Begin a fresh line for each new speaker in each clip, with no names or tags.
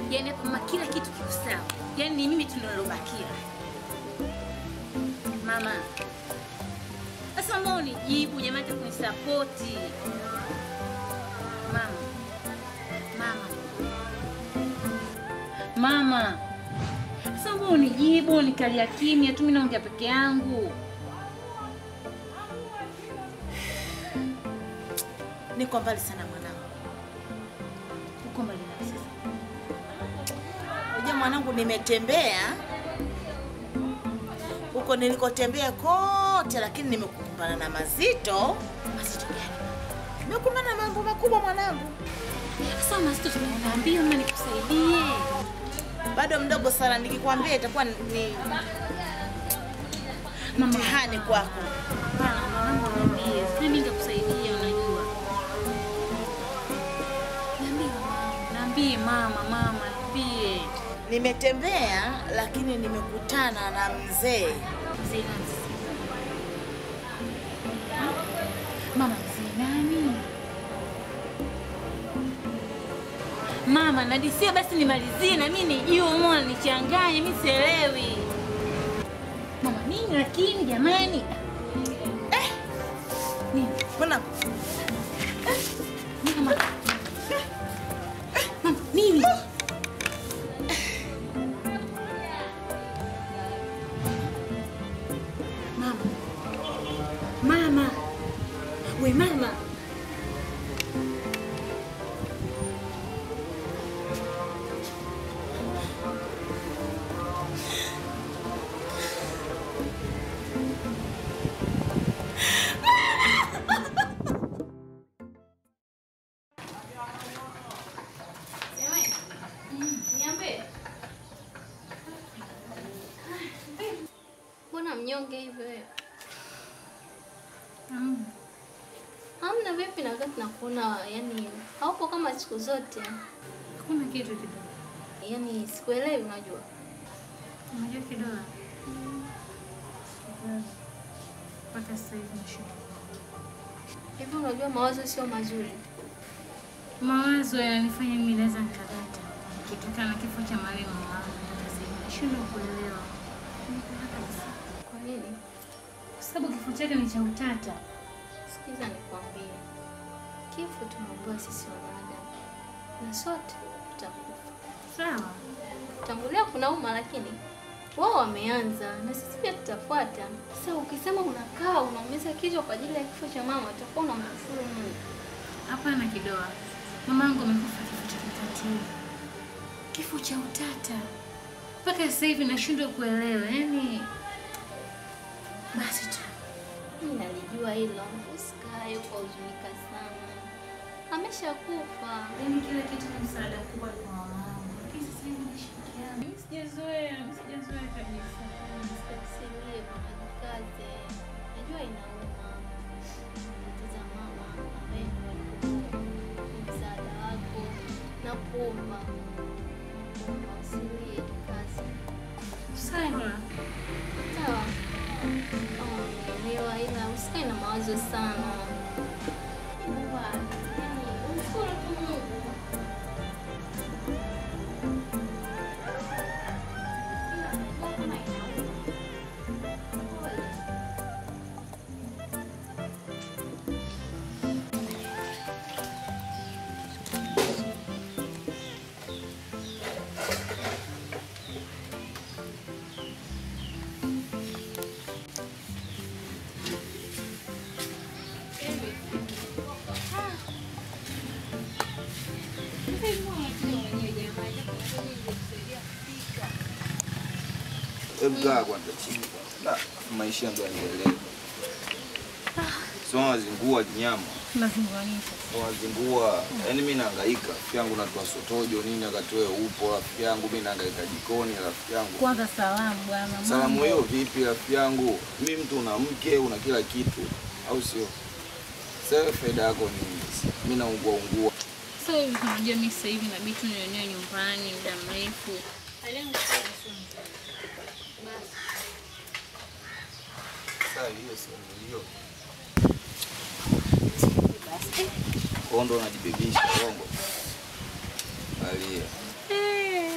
Yaani hapa mama kila kitu kiko sawa. Yaani ni mimi tu ndo nilobakia. Mama. Sasa mbona unijibu jamani hata kunisapoti? Mama. Mama. Mama. Sasa mbona unijibu nikalia kimya tu mimi naongea peke yangu?
Niko mbali sana mwanangu.
Uko mbali na sasa.
Unajua mwanangu, nimetembea huko nilikotembea kote, lakini nimekumbana na mazito. Mazito gani? Nimekumbana na mambo makubwa mwanangu.
Sasa mazito tunaambia mama nikusaidie.
Bado mdogo sana, nikikwambia itakuwa ni mtihani kwako.
Hapana, mama niambie. Sasa mimi nitakusaidia unajua. Niambie mama. Niambie mama, mama, niambie.
Nimetembea lakini nimekutana na mzee.
Mzee nani? Mama mzee nani? Mama, nadisia basi nimalizie na mimi nijue, mbona nichanganye, mimi sielewi. Mama, nini lakini jamani? Eh! Nini?
Mbona
Mama. Mama, nini? Mama. Mama. We mama.
Mbona mnyonge hivyo wewe? Hamna vipi na wakati nakuona yani haupo kama siku zote.
Hakuna kitu kidogo.
Yaani sikuelewi unajua.
Unajua kidogo. Mpaka sasa hivi nashinda.
Hivi unajua mawazo sio mazuri.
Mawazo yananifanya mimi naweza nikadata kutokana na kifo cha marehemu mama. Sasa hivi nashindwa kuelewa.
Kwa nini?
Kwa sababu kifo chake ni cha utata.
Sikiza nikwambie. Kifo tumeambiwa sisi wanadamu. Na sote tutakufa.
Sawa.
Tangulia kunauma lakini wao wameanza na sisi pia tutafuata. Sasa ukisema unakaa unaumiza kichwa kwa ajili ya kifo cha mama utakuwa unamkufuru Mungu.
Hapana kidoa. Mamangu amekufa kifo cha kikatili. Kifo cha utata. Mpaka sasa hivi nashindwa kuelewa. Yaani basi tu.
Mimi nalijua hilo. Usikae ukahuzunika sana. Ameshakufa.
Yaani kila kitu ni msaada mkubwa kwa mamangu. Lakini sasa hivi nashirikiana. Mimi sijazoea, mimi sijazoea kabisa.
Usilie bwana, jikaze. Najua inauma. Tatiza mama ambaye ndio alikuwa msaada wako na kuomba. Nakuomba usilie, jikaze.
Sawa.
Sawa. Kama umeelewa ila usikae na mawazo sana. Mungu, yaani umshukuru tu Mungu. Ila najua kama inauma. Pole.
Hebu kaa kwanza chini. Da, maisha ndo yanaendelea. Sio wazingua nyama.
Nazunguanisha.
Wazingua. Yaani mimi nahangaika. Rafiki yangu natoa sotojo nini akatoe upo rafiki yangu mimi nahangaika jikoni rafiki yangu.
Kwanza salamu bwana.
Salamu
mambo.
hiyo vipi rafiki yangu? Mimi mtu una mke, una kila kitu. Au sio? Sasa faida yako ni nini? Mimi naungua ungua.
Sasa hivi unajua mimi sasa hivi inabidi tu nionee nyumbani muda mrefu.
Sasa hiyo sio hiyo. Kondo unajibebisha bongo. Alia.
Eh,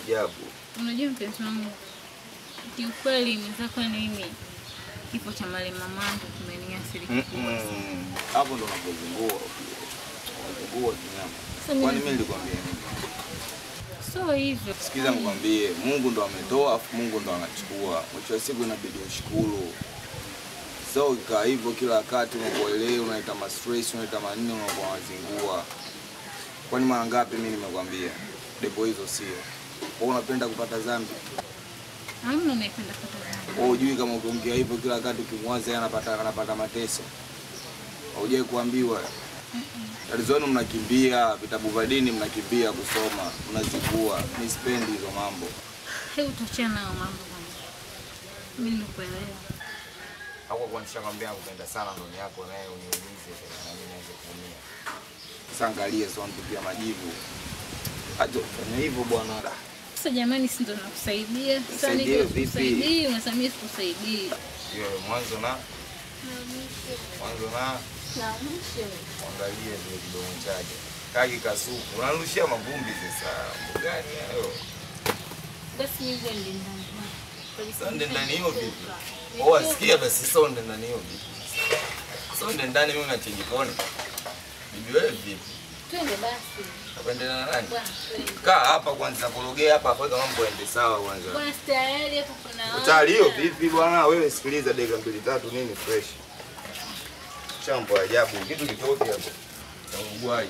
ajabu.
Unajua mpenzi wangu, kiukweli mwenzako ni mimi, kifo cha mali mamangu kimeniathiri kikubwa sana.
Mm-mm. Hapo ndo unapozungua. Unapozungua kinyama.
Sasa mimi-
Kwani mimi nilikwambia nini?
So hivyo
Sikiza nikwambie, Mungu ndo ametoa afu Mungu ndo anachukua. Mwisho wa siku inabidi ushukuru. So ukikaa hivyo kila wakati unakuelewa, unaita ma stress, unaita manini, unakuwa wazingua. Kwani mara ngapi mimi nimekwambia depo hizo sio. Wewe unapenda kupata dhambi.
hamna unaipenda kata zangu.
Wewe hujui kama ukiongea hivyo kila wakati ukimwaza yeye anapata anapata mateso. Haujai kuambiwa. Tatizo wenu mnakimbia vitabu vya dini, mnakimbia kusoma, mnazivua. Mimi sipendi hizo mambo.
Hebu tuachane nayo mambo kwanza. Mimi nikuelewa.
Hapo kwa nishakwambia nakupenda sana ndoni yako naye uniulize tena na mimi naweza kuumia. Sasa angalia sio nitupia majivu. Acha fanya hivyo bwana.
Sasa jamani, si ndo nakusaidia? Sasa
Nisaidie
niko
vipi?
sikusaidii, unasema mimi sikusaidii.
Hiyo mwanzo na mwanzo na
Na mwisho.
angalie vile kidogo chake. Kaki kasuku. Unarushia mavumbi sasa. Mambo gani hayo?
Basi mimi ndio ndani.
Sonde ndani hiyo vipi? Oh, asikia basi sonde ndani hiyo vipi? Sonde ndani mimi na jikoni. Bibi wewe vipi?
Twende basi.
Napendelea na nani?
Bwana, twende.
Kaa hapa kwanza kurogea hapa afa mambo yaende sawa kwanza.
Bwana tayari hapo kuna.
Utayari hiyo vipi bwana? Wewe sikiliza dakika mbili tatu nini fresh. Chambo ajabu kitu kitoke hapo. Cha Uruguay.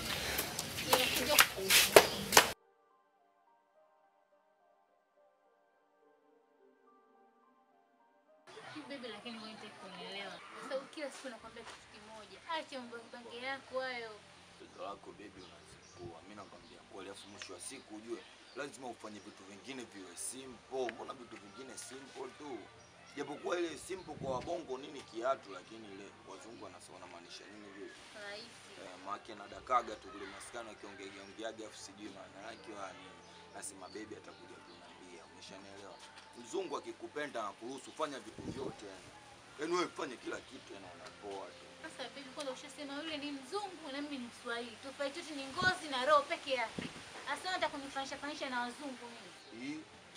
Bibi, lakini wewe hutaki kunielewa. Sasa kila siku nakwambia kitu kimoja, acha mbange yako hayo.
Mtoto wako baby unazingua. Mimi nakwambia kweli, afu mwisho wa siku ujue lazima ufanye vitu vingine viwe simple. Mbona vitu vingine simple tu? Japokuwa ile simple kwa wabongo nini kiatu, lakini ile wazungu wanasema wanamaanisha nini vile?
Rahisi.
Eh, make na dakaga tu kule maskani akiongea ongeaga afu sijui maana yake wa nini. Nasema baby atakuja kuniambia. Umeshanielewa? Mzungu akikupenda anakuruhusu fanya vitu vyote yani. Yaani wewe fanye kila kitu yani unapoa tu.
Sasa bibi, kwanza ushasema yule ni mzungu na mimi ni Mswahili. Tofauti yetu ni ngozi na roho peke yake. Asa unataka kunifanisha fanisha na wazungu mimi.
Hii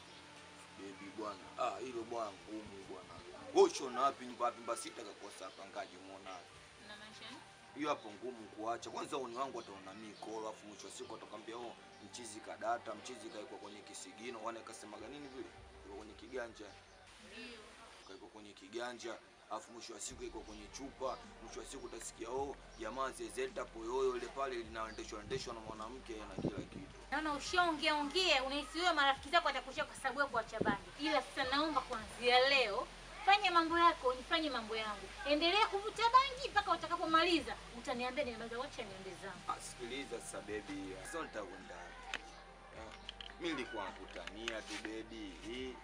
baby bwana, ah, hilo bwana ngumu bwana. Wewe ushona wapi nyumba wapi mbasita kakosa pangaji muona.
Na maisha ni?
Hiyo hapo ngumu kuacha. Kwanza uni wangu ataona mimi kolo afu mwisho wa siku atakwambia oh, mchizi kadata, mchizi kaekwa kwenye kisigino, wana kasemaga nini vile? Iko kwenye kiganja.
Ndio.
Kaekwa kwenye kiganja. Afu mwisho wa siku iko kwenye chupa, mwisho wa siku utasikia oh, jamaa zezeta poyoyo ile pale linaendeshwa endeshwa na mwanamke na kila kitu.
Naona ushaongea ongea, unahisi wewe marafiki zako watakushia kwa sababu ya kuacha bangi. Ila sasa naomba kuanzia leo fanya mambo yako, nifanye mambo yangu. Endelea kuvuta bangi mpaka utakapomaliza. Utaniambia nimemaliza, wacha niende zangu.
Ah, sikiliza sasa baby, sasa nitakwenda. Eh, mimi nilikuwa nakutania tu baby. Hii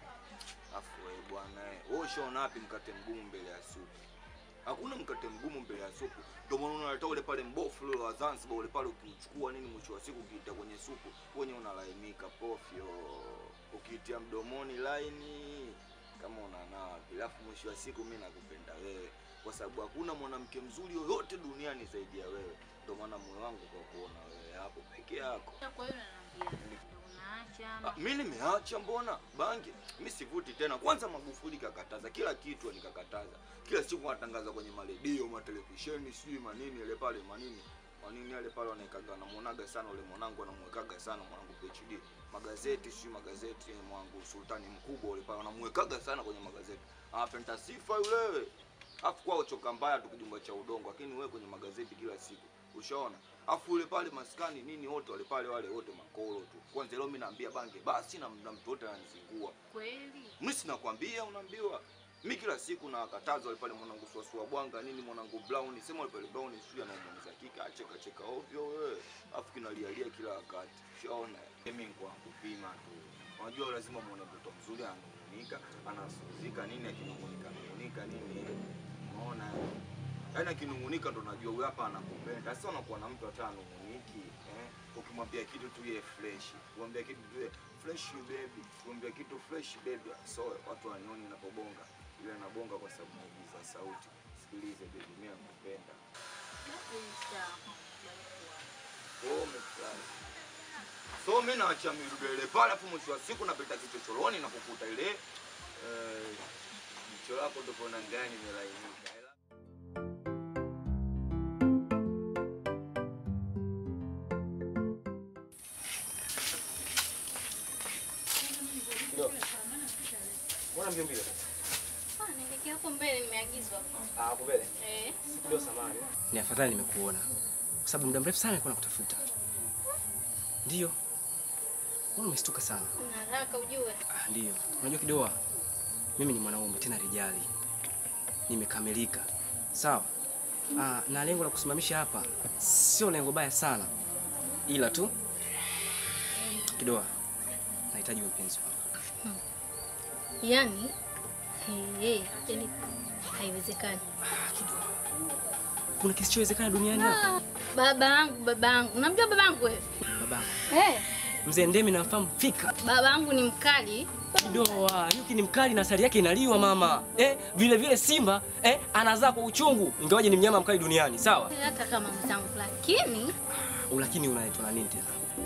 afu wewe bwana eh, wewe ushaona wapi mkate mgumu mbele ya supu? Hakuna mkate mgumu mbele ya supu. Ndio maana unaleta ule pale mbofu ule wa Zanzibar ule pale ukiuchukua nini mwisho wa siku ukiita kwenye supu, wenye unalainika pofyo. Ukiitia mdomoni laini kama unanawa. Alafu mwisho wa siku mimi nakupenda wewe kwa sababu hakuna mwanamke mzuri yoyote duniani zaidi ya wewe. Ndio maana moyo wangu kwa kuona wewe hapo peke yako.
Kwa hiyo unaniambia ndio unaacha
Ah, mi nimeacha mbona bangi mi sivuti tena kwanza magufuli kakataza kila kitu nikakataza kila siku wanatangaza kwenye maredio matelevisheni sijui manini ile pale manini manini yale pale wanaekaga namuonaga sana ule mwanangu anamwekaga sana mwanangu PhD magazeti sijui magazeti mwangu sultani mkubwa ule pale wanamwekaga sana kwenye magazeti anapenda sifa yule afu kwao choka mbaya tu kijumba cha udongo lakini wewe kwenye magazeti kila siku ushaona afu ule pale maskani nini wote wale pale wale wote makolo tu kwanza leo mimi naambia bange basi na, na mtu wote ananizingua
kweli.
mimi sinakwambia unaambiwa mi kila siku nakataza wale pale mwanangu suasua bwanga nini mwanangu brown sema wale pale brown sijui anamuuliza kika acheka cheka ovyo wewe afu kinalialia kila wakati ushaona mimi kwa kupima tu unajua lazima muone mtoto mzuri ananung'unika anasuzika nini akinung'unika nung'unika nini unaona yaani akinung'unika ndo najua huyu hapa anakupenda sasa unakuwa na mtu hata anung'uniki eh? ukimwambia kitu tu ye fresh ukimwambia kitu tu ye fresh baby ukimwambia kitu fresh baby so watu wanioni napobonga ile nabonga kwa sababu naigiza sauti sikilize baby mimi nakupenda
Basi sawa.
Oh, umefurahi. So So mimi naachia midude ile pale, afu mwisho wa siku napita kichochoroni na kukuta ile eh, jicho lako ndo kona ndani imelainika.
Mbona mbio mbio?
Ah, nielekea hapo mbele nimeagizwa.
Ah, hapo mbele.
Eh.
Ndio samani. Ni afadhali nimekuona. Kwa sababu muda mrefu sana nilikuwa nakutafuta. Ndio. Mbona umestuka sana?
Una haraka ujue.
Ah, ndio. Unajua Kidoa, mimi ni mwanaume tena rijali. Nimekamilika. Sawa? Ah, na lengo la kusimamisha hapa sio lengo baya sana. Ila tu Kidoa, nahitaji mpenzi wangu.
Yaani eh, yaani haiwezekani.
Ah, Kidoa. Kuna kisichowezekana duniani hapa?
Ah, baba yangu, baba yangu. Unamjua baba yangu wewe?
Babangu.
Eh,
Mzee Ndemi namfahamu fika.
baba yangu ni mkali.
Kidoa, nyuki ni mkali na asali yake inaliwa mama. Eh, vile vile simba eh, anazaa kwa uchungu ingawaje ni mnyama mkali duniani, sawa?
Hata kama mzangu lakini
Lakini unaitwa na nini tena?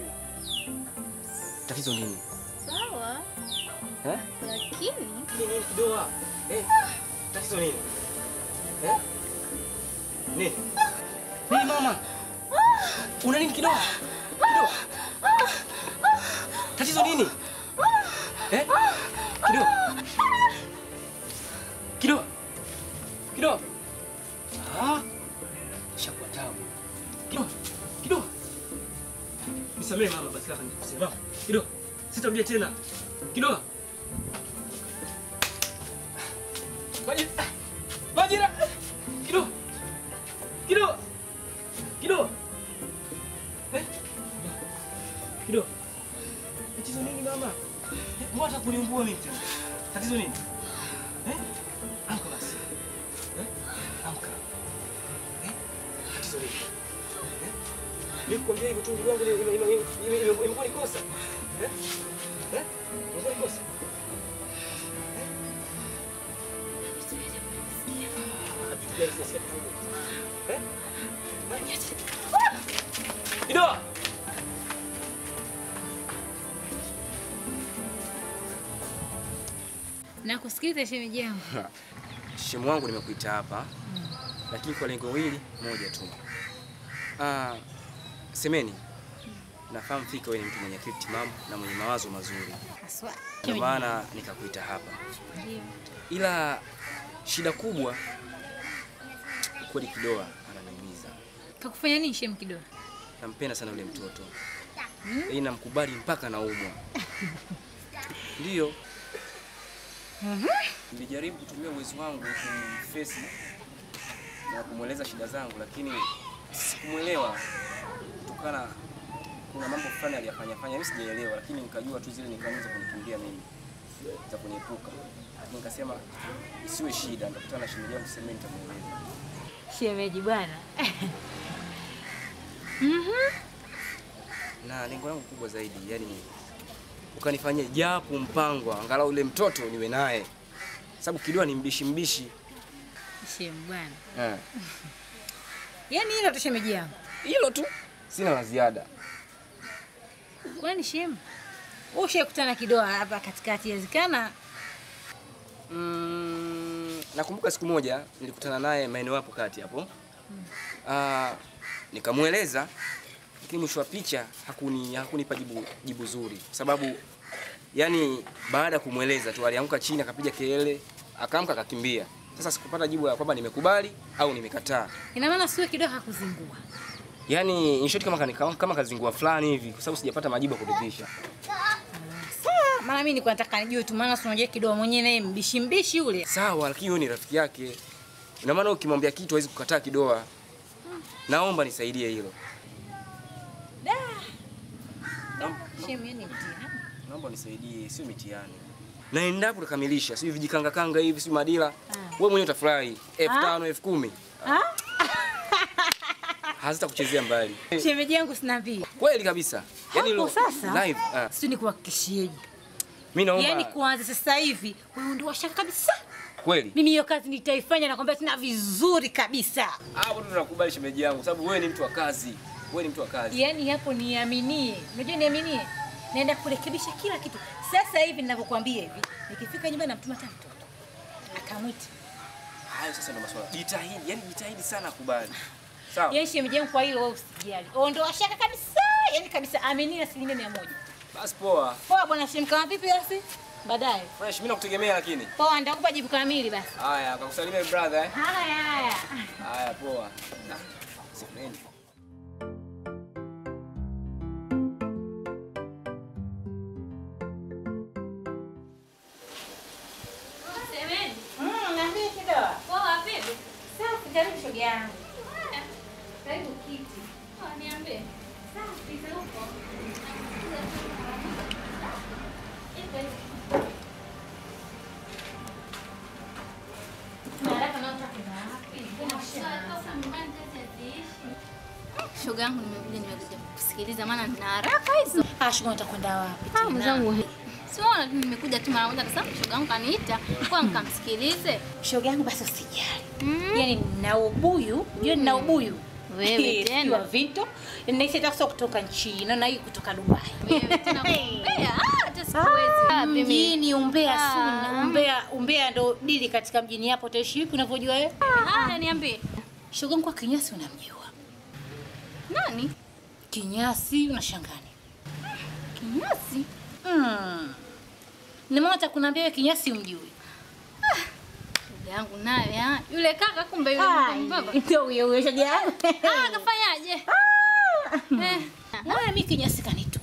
Tatizo nini?
sawa,
Eh?
lakini
Nini Kidoa? Eh, tatizo nini? Eh? Nini? Nini mama? Una nini Kidoa? Kidoa. Tatizo nini? Eh? Kidoa. Kidoa. Kidoa. Ah. Shakuwa tabu. Kidoa. Kidoa. Nisamehe mama basi kaka nikusema. Kidoa. Sitarudia tena. Kidoa. Majira. Majira. Kidoa. Kidoa. Kidoa. Eh? Kidoa. Tatizo nini mama? Eh, Mbona hata kuniumbua mimi tena? Tatizo nini? Eh? Amka basi. Eh? Amka. Eh? Tatizo nini? Eh? Mimi kukwambia hivyo tu ndugu yangu ime- ime- ime- ime- ime- imekuwa ni kosa. Eh? Eh? Imekuwa ni kosa. Ah, vitu gani sasa kidogo? Eh? Kidoa.
Nakusikiliza shemeji yangu.
Shemu wangu nimekuita hapa lakini kwa lengo hili moja tu. Ah, semeni, nafahamu fika wewe ni mtu mwenye akili timamu na mwenye mawazo mazuri,
Haswa.
ndio maana nikakuita hapa,
Ndio.
ila shida kubwa kweli, Kidoa ananiumiza.
Kakufanya nini shem kidogo?
Nampenda sana yule mtoto yaani namkubali mpaka naumwa. Ndiyo, nilijaribu kutumia uwezo wangu kumfesi na kumweleza shida zangu, lakini sikumwelewa kutokana, kuna mambo fulani aliyafanya fanya, mimi sijaelewa, lakini nikajua tu zile ni kanuni za kunikimbia mimi za kuniepuka, lakini nikasema isiwe shida, nitakutana na shemeji yangu semeni, nitamweleza.
Shemeji bwana.
na lengo langu kubwa zaidi, yani ukanifanyia japo mpango angalau ule mtoto niwe naye, sababu Kidoa ni mbishi mbishi.
Shem bwana.
Eh,
Yaani hilo tu shemeji yangu.
Hilo tu, sina la ziada.
Kwani shem? Wewe ushakutana kidoa hapa katikati yazikana
Mm, nakumbuka siku moja nilikutana naye maeneo hapo kati hapo, Ah, nikamweleza, lakini mwisho wa picha hakuni hakunipa jibu, jibu zuri, kwa sababu yani baada ya kumweleza tu alianguka chini akapiga kelele, akaamka akakimbia. Sasa sikupata jibu la kwamba nimekubali au nimekataa.
ina maana sio kidoa hakuzingua.
Yaani in short kama kama, kama kazingua fulani hivi kwa sababu sijapata majibu ya kuridhisha.
Sawa, maana mimi nilikuwa nataka nijue tu maana si unajua kidoa mwenyewe naye mbishi mbishi yule.
Sawa, lakini huyo ni rafiki yake. Ina maana ukimwambia kitu hawezi kukataa Kidoa. Naomba nisaidie hilo.
Shem yani mtihani.
Naomba nisaidie, sio mitihani. Na endapo tukamilisha, sio vijikanga kanga hivi, sio madila. Wewe mwenyewe utafurahi. elfu tano, elfu kumi. Hazitakuchezea mbali.
Shemeji yangu sina pia.
Kweli kabisa. Yaani
Hapo
lo-
sasa
live. Ah,
si nikuhakikishieje.
mimi naomba
Yaani kuanza sasa hivi wewe ndio washaka kabisa.
kweli.
Mimi hiyo kazi nitaifanya nakwambia tena vizuri kabisa.
Hapo ndo nakubali shemeji yangu, sababu wewe ni mtu wa kazi. Wewe ni mtu wa kazi.
Yaani hapo niaminie, unajua niaminie, naenda kurekebisha kila kitu. Sasa hivi ninavyokuambia hivi, nikifika nyumbani namtuma hata mtoto akamwita
Hayo sasa ndio masuala. Jitahidi, yani jitahidi sana kubali. Sawa?
Yaani shemeji yangu, kwa hilo wewe usijali, ondoa shaka kabisa, yaani kabisa, aminia asilimia mia moja.
Basi poa.
Poa bwana Shem, kama vipi basi? Baadaye
Fresh, mimi nakutegemea lakini.
poa, nitakupa jibu kamili basi.
Haya, akakusalimia brother eh.
Haya haya.
Haya, poa. Ah, semeni.
Semeni.
Mm, niambie kidogo.
Poa vipi?
Safi, karibu shoga yangu.
Karibu kiti. Ah, niambie. Safi, za huko. Ipo hivi.
Haraka na utakwenda wapi?
Shoga yangu nimekuja nimekuja kusikiliza maana nina haraka hizo.
Ah, shoga utakwenda wapi?
Ah,
tena?
mwenzangu. Siona tu nimekuja tu mara moja kwa sababu shoga yangu kaniita kwa nikamsikilize.
Shoga yangu basi usijali.
Mm.
Yaani nina ubuyu, unajua nina ubuyu.
Wewe
Eh,
tena.
sijui wa Vinto. Ninaisi hata kutoka China na hii kutoka Dubai.
Wewe tena kumbea. Ah, hata sikuwezi. Ah, mimi.
Mjini umbea
Ah.
suna. Umbea umbea ndo dili katika mjini hapo utaishi vipi unavyojua wewe?
Ah, niambie.
Shoga yangu kwa Kinyasi unamjua.
Nani?
Kinyasi unashangani.
Kinyasi.
Mm. Nimeona hata kunaambia wewe Kinyasi umjui.
Shoga yangu naye ah. Yule kaka kumbe yule mbaba.
Ndio huyo huyo shoga yangu.
Ah, kafanyaje? Eh.
Wewe mimi Kinyasi kanitu.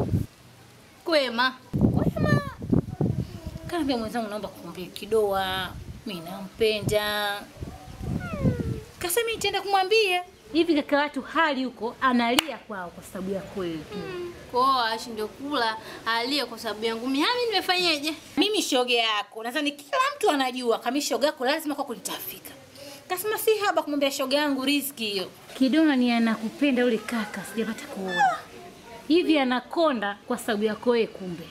Kwema.
Wema. Kaambia mwenzangu naomba kumwambia kidoa. Mimi nampenda. Kasema nitaenda kumwambia. Hivi kaka watu hali huko analia kwao kwa sababu ya kweli.
Kwa ashinde kula alie kwa sababu yangu. Mimi mimi nimefanyaje?
Mimi shoga yako, nadhani kila mtu anajua kama shoga yako lazima kwako litafika. Kasema si haba kumwambia shoga yangu riziki hiyo. Kidona ni anakupenda yule kaka, sijapata kuona. Hivi anakonda kwa sababu yako wewe kumbe.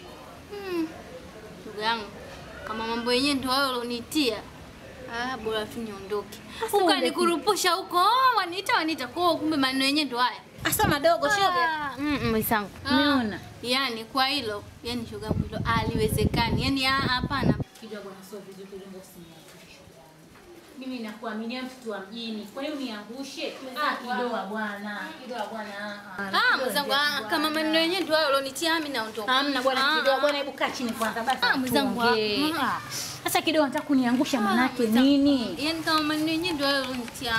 Ndugu yangu, kama mambo yenyewe ndio hayo ulionitia. Ah, bora tu niondoke.
Sasa
Ukanikurupusha huko, oh, waniita waniita kwa kumbe maneno yenyewe ndio haya.
Asa madogo shoga.
Ah, mm, mm, misangu.
Umeona?
Yaani kwa hilo, yani shoga yangu hilo aliwezekani. Yaani ah, hapana.
Kidogo na sio vizuri kujenga usiniangushe. Mimi nakuaminia mtoto wa mjini. Kwa hiyo niangushe. Ah, kidoa bwana. Kidoa bwana.
Ah, mwenzangu, ah, kama maneno yenyewe ndio hayo ulionitia mimi naondoka.
Hamna bwana
Ah,
kidoa bwana, hebu kaa chini kwanza basi.
Ah, mwenzangu,
tuongee.
ah,
Ah, Sasa kidoa nataka kuniangusha
ah,
manake
mwenzangu,
nini?
Yaani kama maneno yenyewe ndio hayo ulionitia.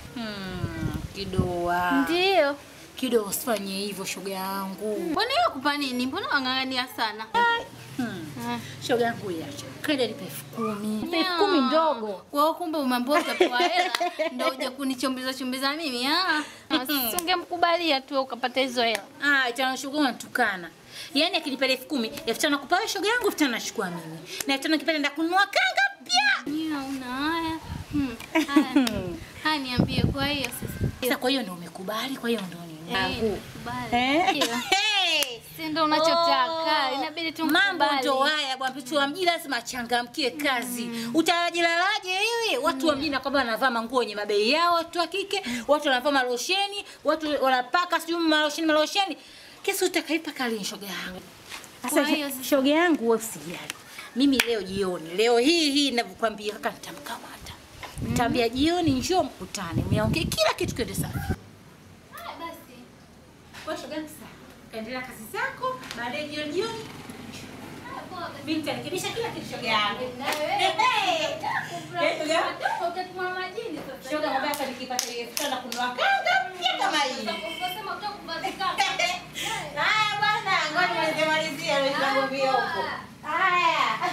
Hmm, kidoa.
Ndio.
Kidoa usifanye hivyo shoga yangu.
Mbona hiyo kupa nini? Mbona wang'ang'ania sana?
Hmm.
Ah.
Shoga yangu iache. Kaenda nipe elfu kumi. Nipe elfu
Ya.
kumi ndogo.
Kwa hiyo kumbe umeambiwa utapewa hela ndio uje kunichombeza chombeza mimi ah. Usingemkubalia tu ukapata hizo hela.
Ah, tena shoga unatukana. Yaani akinipa elfu kumi, elfu tano nakupa wewe shoga yangu, elfu tano nachukua mimi. Na elfu tano nikipata nenda kununua kanga mpya.
Nia una haya. Hmm. Haya. Haya niambie kwa hiyo sasa.
Sasa kwa hiyo ndio umekubali, kwa hiyo ndio nini?
Eh, kubali.
Eh?
Ndio.
Hey!
Si ndio unachotaka.
Oh,
Inabidi tu
Mambo
mkubali.
ndo haya bwana, mtu wa mjini lazima achangamkie kazi. Utajilalaje wewe? Watu wa mjini kwamba wanavaa manguo yenye mabei yao, watu wa kike, watu wanavaa malosheni, watu wanapaka sijui malosheni malosheni. Kesi utakaipa kali shoga yangu.
Kwa
Sasa
hiyo sasa-
shoga yangu wewe usijali. Mimi leo jioni, leo hii hii ninavyokuambia kaka nitamkamata. Nitaambia jioni njoo mkutane, mniongee kila kitu kiende sawa.
Haya basi.
Kwa shoga yangu sawa. Kaendelea kazi zako, baadaye jioni jioni
Haya poa basi.
mimi nitarekebisha kila kitu shoga yangu.
Na wewe.
Eh, shoga.
Utatuma majini sasa.
Shoga mwambie hapa nikipata ile elfu tano kununua kanga mpya kama hii.
Ukasema utakubadilika.
Haya bwana, ngoja nimalizie malizie ile tunagombea huko. Haya.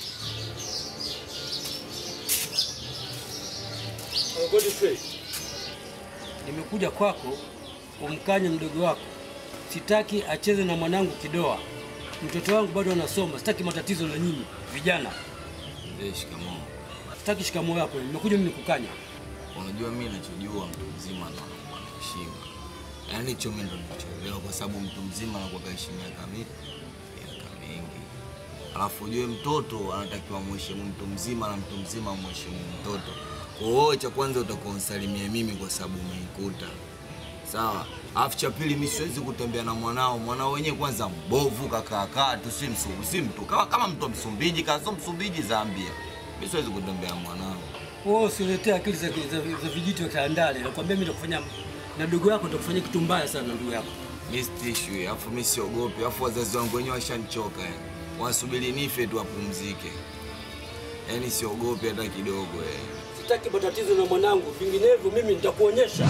Godfrey, nimekuja kwako umkanye mdogo wako. Sitaki acheze na mwanangu Kidoa. Mtoto wangu bado anasoma, sitaki matatizo na nyinyi vijana.
Eh, shikamoo.
Sitaki shikamoo yako, nimekuja mimi nikukanya.
Unajua mimi ninachojua mtu mzima ndo anakuwa na heshima. Yaani hicho mimi ndo ninachoelewa kwa sababu mtu mzima anakuwa kaishi miaka mingi, miaka mingi. Alafu ujue mtoto anatakiwa mheshimu mtu mzima na mtu mzima mheshimu mtoto. Kwa hiyo wewe cha kwanza utakuwa unisalimie mimi kwa sababu umeikuta. sawa. Alafu cha pili, mimi siwezi kutembea na mwanao. Mwanao wenyewe kwanza mbovu, kakaakaa tu, si msumbu, si mtu kama, kama mtu wa Msumbiji, kazo Msumbiji Zambia. Mimi siwezi kutembea na mwanao.
Wewe usiletee akili za, za, za vijiti vya Tandale. Nakwambia mimi nitakufanya na ndugu yako nitakufanyia kitu mbaya sana na ndugu yako.
Mimi sitishwi, alafu mimi siogopi, alafu wazazi wangu wenyewe washanichoka yani. Wanasubiri nife tu wapumzike. Yaani siogopi hata kidogo eh.
Sitaki matatizo na mwanangu, vinginevyo mimi nitakuonyesha.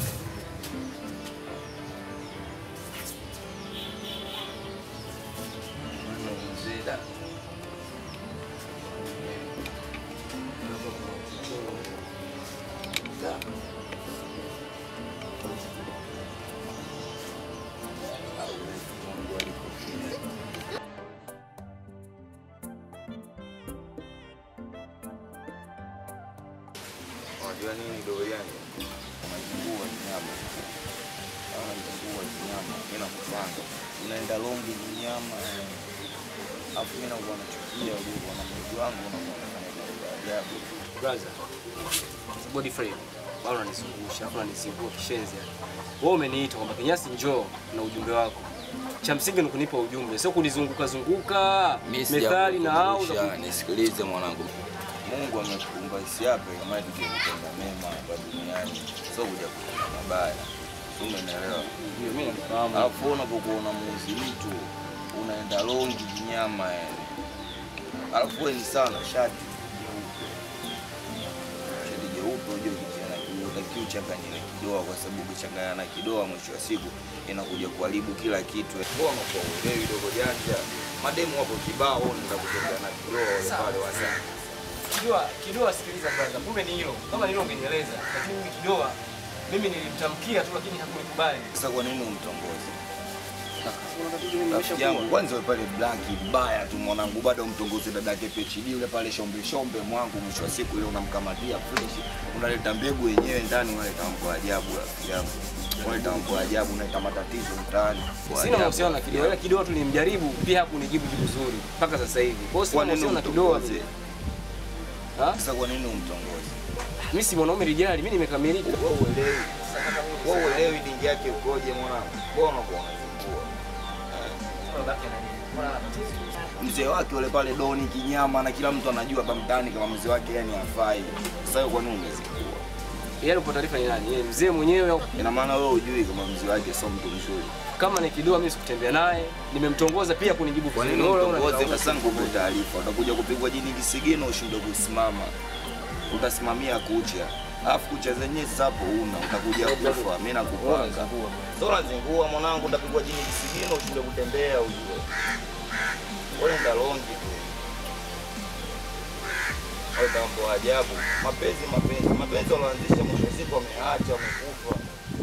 Unajua nini doriani? Unajingua nyama. Unajingua nyama. Mimi nakupanga. Unaenda longi nyama. Alafu mimi nakuwa nachukia ulivyo na mwili wangu unakuwa unafanya mambo ya ajabu.
Brother, body frame bado unanizungusha, afu unanizingua kishenzi. yani. Wewe umeniita kwamba Kinyasi njoo na ujumbe wako. Cha msingi ni kunipa ujumbe, sio kunizunguka zunguka
Mimi
methali na au za
sijakukumbusha, nisikilize mwanangu. Mungu amekuumba isiape kama tuje kutenda mema hapa duniani. Sio kuja kutenda mabaya. Umeelewa?
Ndio, mimi nafahamu.
Alafu unapokuwa unamuuzi mtu unaenda longi nyama yani. Alafu wewe ni sana shati jeupe. Shati jeupe unajua kijana utakiwa uchanganye na kidoa kwa sababu ukichanganya na kidoa mwisho wa siku inakuja kuharibu kila kitu. Mbona kwa ulewi dogo janja? Mademu wapo kibao nenda kutembea na kidoa wale pale wasa.
Kidoa, kidoa sikiliza brother, kumbe ni hilo. Kama ni hilo ungenieleza, lakini mimi kidoa mimi nilimtamkia tu lakini hakunikubali.
Sasa kwa nini umtongoze?
Kuna tatizo mimi
Rafiki
nimeshakuwa.
yangu kwanza wewe pale blanki mbaya tu mwanangu, bado umtongoze dadake PhD yule pale shombe shombe mwangu, mwisho wa siku ile unamkamatia fresh, unaleta mbegu yenyewe ndani, unaleta mambo ya ajabu rafiki yangu, unaleta mambo ya ajabu, unaleta matatizo mtaani. Kwa
Sina
ajabu,
mahusiano na
rafiki
kidoa, ila
yangu.
kidoa tu nilimjaribu pia hakunijibu jibu zuri mpaka sasa hivi. Kwa hiyo sina
Kwa nini
mahusiano na kidoa.
umtongoze?
Ha?
Sasa kwa nini umtongoze?
Mimi si mwanaume rijali, mimi nimekamilika.
Wewe uelewi, wewe uelewi dingi yake ukoje mwanangu? Mbona unakuwa unazingua? Mzee wake yule pale Doni kinyama, na kila mtu anajua hapa mtaani kama mzee wake yani hafai. Sasa wewe kwa nini umezingua?
Yeye alipo taarifa ni nani? Yeye mzee mwenyewe au
Ina maana wewe hujui kama mzee wake sio mtu mzuri.
kama ni kidoa mimi sikutembea naye, nimemtongoza pia kunijibu
Kwa
vizuri.
nini
Wewe
umtongoze
unanilaumu.
sasa nguvu taarifa? Utakuja kupigwa jini kisigino ushindwe kusimama. Utasimamia kucha. Alafu kucha zenyewe sasa hapo una utakuja kufa. Mimi nakupanga. Sio unazingua mwanangu, utapigwa jini kisigino ushindwe kutembea ujue. Wewe ndio longi tu. Au tambo ajabu. Mapenzi mapenzi. Mapenzi wanaanzisha mwisho wa siku wameacha wamekufa.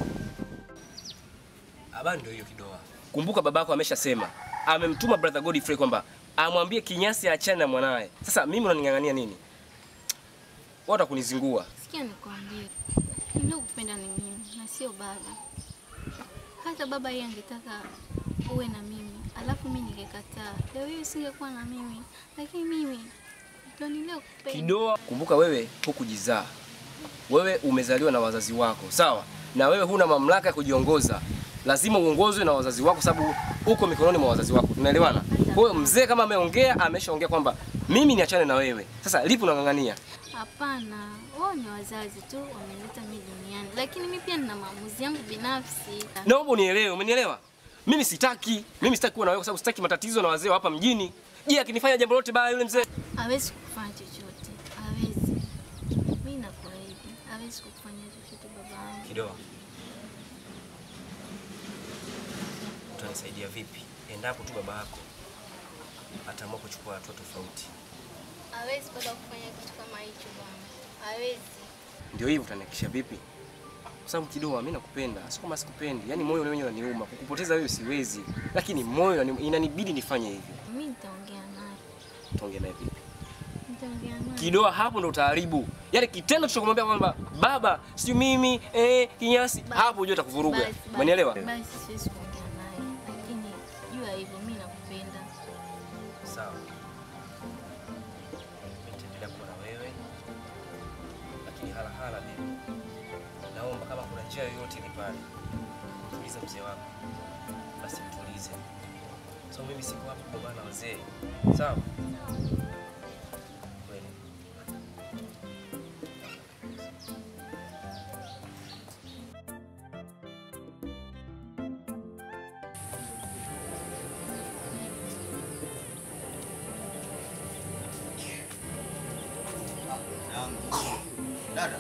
Habari ndio hiyo kidoa. Kumbuka babako ameshasema, amemtuma brother Godfrey kwamba amwambie Kinyasi aachane na mwanae. Sasa mimi unaning'ang'ania nini? Wata kunizingua.
Sikia nikwambie, niliokupenda ni mimi na sio baba. Hata baba yeye angetaka uwe na mimi, alafu mimi ningekataa, leo hii usingekuwa na mimi, lakini mimi ndio niliokupenda.
Kidoa, kumbuka wewe hukujizaa. Wewe umezaliwa na wazazi wako, sawa? Na wewe huna mamlaka ya kujiongoza. Lazima uongozwe na wazazi wako sababu uko mikononi mwa wazazi wako. Tunaelewana? Kwa hiyo mzee kama ameongea, ameshaongea kwamba mimi niachane na wewe. Sasa lipi unang'ang'ania?
Hapana, wao ni wazazi tu wameleta mimi duniani, lakini mimi pia nina maamuzi yangu binafsi.
Naomba unielewe, umenielewa? Mimi sitaki, mimi sitaki kuwa na wewe kwa sababu sitaki matatizo na wazee wa hapa mjini. Je, akinifanya jambo lote baya yule mzee?
Hawezi kufanya chochote, hawezi. Mimi nakuahidi, hawezi kufanya chochote baba yangu.
Kidoa. Utanisaidia vipi endapo tu baba yako ataamua kuchukua hatua tofauti?
Hawezi baba kufanya kitu kama hicho bwana, hawezi.
Ndio hivyo utanihakikisha vipi? Kwa sababu Kidoa, mimi nakupenda, sio kama sikupendi. Yaani moyo wenyewe unaniuma. Kukupoteza wewe siwezi, lakini moyo unani- inanibidi nifanye hivyo.
Mimi nitaongea naye,
Tuongee naye vipi?
nitaongea naye.
Kidoa, hapo ndo utaharibu. Yaani kitendo cha kumwambia kwamba baba, sijui mimi eh, Kinyasi, hapo unajua atakuvuruga.
Basi, basi,
Umenielewa?
Basi siwezi kuongea naye, lakini jua hivyo, mimi nakupenda.
Sawa. Nitaendelea kuwa na wewe, lakini hala hala mimi naomba kama kuna njia yoyote ile pale kumtuliza mzee wako, basi mtulize. So mimi siko hapa kugombana na wazee, sawa? Kweli.
Dada.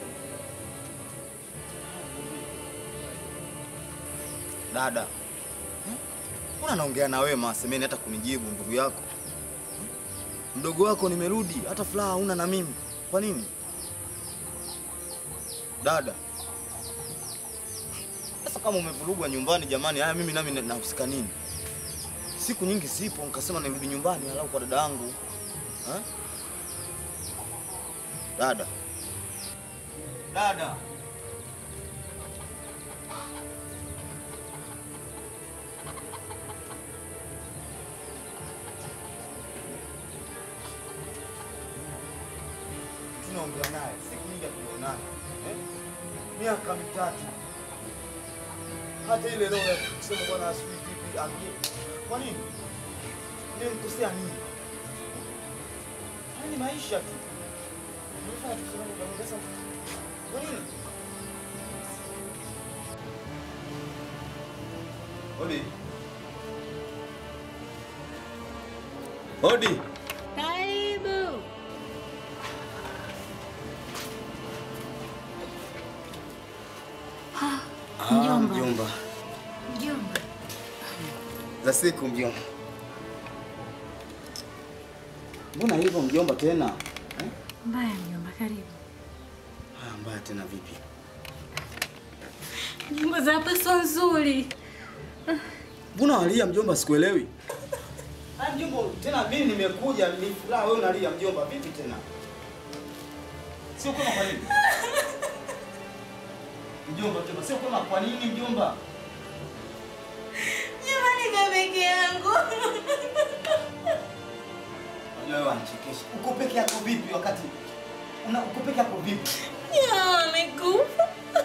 Dada. Mbona naongea na wewe masemeni hata kunijibu ndugu yako? Mdogo wako nimerudi, hata furaha huna na mimi. Kwa nini? Dada. Sasa kama umevurugwa nyumbani jamani, haya mimi nami nahusika nini? Siku nyingi zipo, nikasema nirudi nyumbani alau kwa dada yangu. Ha? Dada. Dada. Tunaongea naye siku nyingi hatujaonana. Eh? Miaka mitatu. Hata ile roho ya kusema bwana asijui vipi ambie. Kwa nini? Nimemkosea nini? Haya ni maisha tu. Nimefanya tu sababu ya sasa. Kwa nini? Hodi. Hodi.
Karibu.
Ah, mjomba.
Mjomba,
Za siku mjomba. Mbona hivyo mjomba tena? Eh?
mbaya mjomba, karibu.
Ah, mbaya tena vipi?
Nyumba za hapa sio nzuri.
Mbona walia mjomba sikuelewi? Ah, mjomba tena mimi nimekuja ni furaha wewe unalia mjomba vipi tena? Sio kama kwa nini? Mjomba mjomba sio kama kwa nini mjomba?
Jamani, kwa peke yangu.
Unajua wewe wanichekesha. Uko peke yako vipi wakati una uko peke yako vipi?
Jamaa amekufa.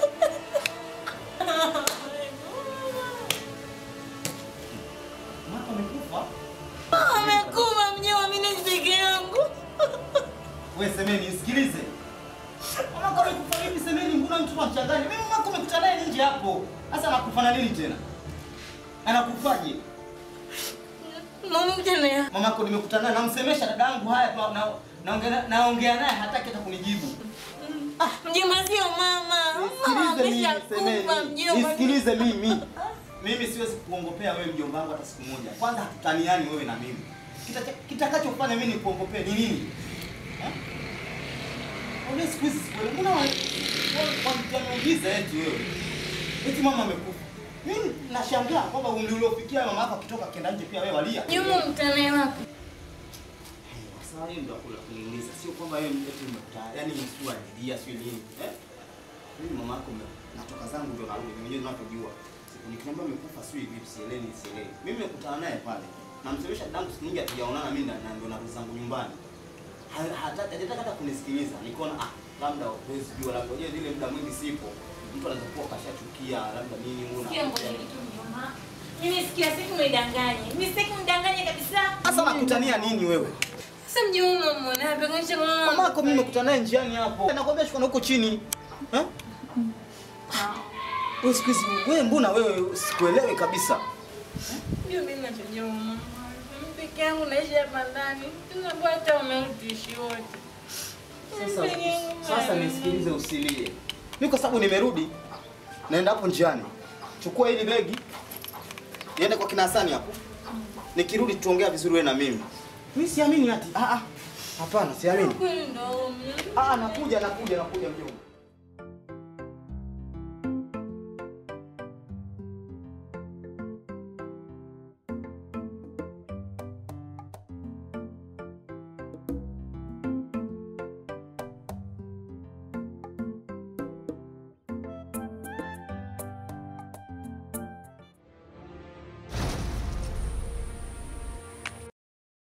Mama amekufa?
Amekufa mjomba, mimi ni peke yangu.
Wewe semeni nisikilize. Mama kama amekufa vipi semeni mbona mtu anachanganya? Mimi mama umekuta naye nje hapo. Sasa anakufa na nini tena? Anakufaje?
Mama mjana.
Mama yako nimekutana naye namsemesha dada yangu haya tu na naongea naongea naye hataki hata kunijibu.
Mjomba sio mama. Mama
Nisikilize mimi
ameshakufa
semeni.
mjomba.
Nisikilize mimi. Mimi siwezi kuongopea wewe mjomba wangu hata siku moja. Kwanza hatutaniani wewe na mimi. Kita- Kitakachofanya mimi nikuongopee ni nini? Eh? Wewe siku hizi siku mbona wa- wa- wananiuliza eti wewe? Eti mama amekufa. Mimi nashangaa kwamba umri uliofikia mama yako akitoka kenda nje pia wewe walia.
Nyuma mtanae wapi?
Sasa hiyo ndio kula kuniuliza. Sio kwamba wewe eti umekuta, yani sio alilia sio nini. Eh? Mimi mama yako mme- natoka zangu ndio narudi. Mimi mwenyewe ninapojua. Siku nikiambia amekufa sio hivi sielewi sielewi. Mimi nimekutana naye pale. Namsemesha dadangu siku nyingi hatujaonana mimi na na ndio narudi zangu nyumbani. Ha- hata- Hajataka hata kunisikiliza. Nikaona ah labda huwezi jua labda unajua ile muda mwingi sipo. Mtu anaweza kuwa kashachukia labda nini una.
Sikia ngoja kitu mjomba. Mimi sikia sitaki unidanganye. Mimi sitaki unidanganye kabisa.
Sasa nakutania nini wewe?
Sasa mjomba mbona apeganisha mama?
Mama yako mimi nimekutana naye njiani hapo. Nakwambia shuka na huko chini. Eh? Wewe siku hizi wewe mbona wewe sikuelewi kabisa.
Ndio mimi nachojua mama. Mimi peke yangu naishi hapa ndani. Tunakuwa hata umeutishi wote.
Sasa
Mimi peke yangu
sasa
mama.
nisikilize usilie. Mimi kwa sababu nimerudi naenda hapo njiani. Chukua hili begi. Niende kwa kina Hasani hapo. Nikirudi tuongea vizuri wewe na mimi. Mimi siamini ati. Ah ah. Hapana, siamini.
Kweli ndo mimi.
Ah, nakuja nakuja nakuja mjomba.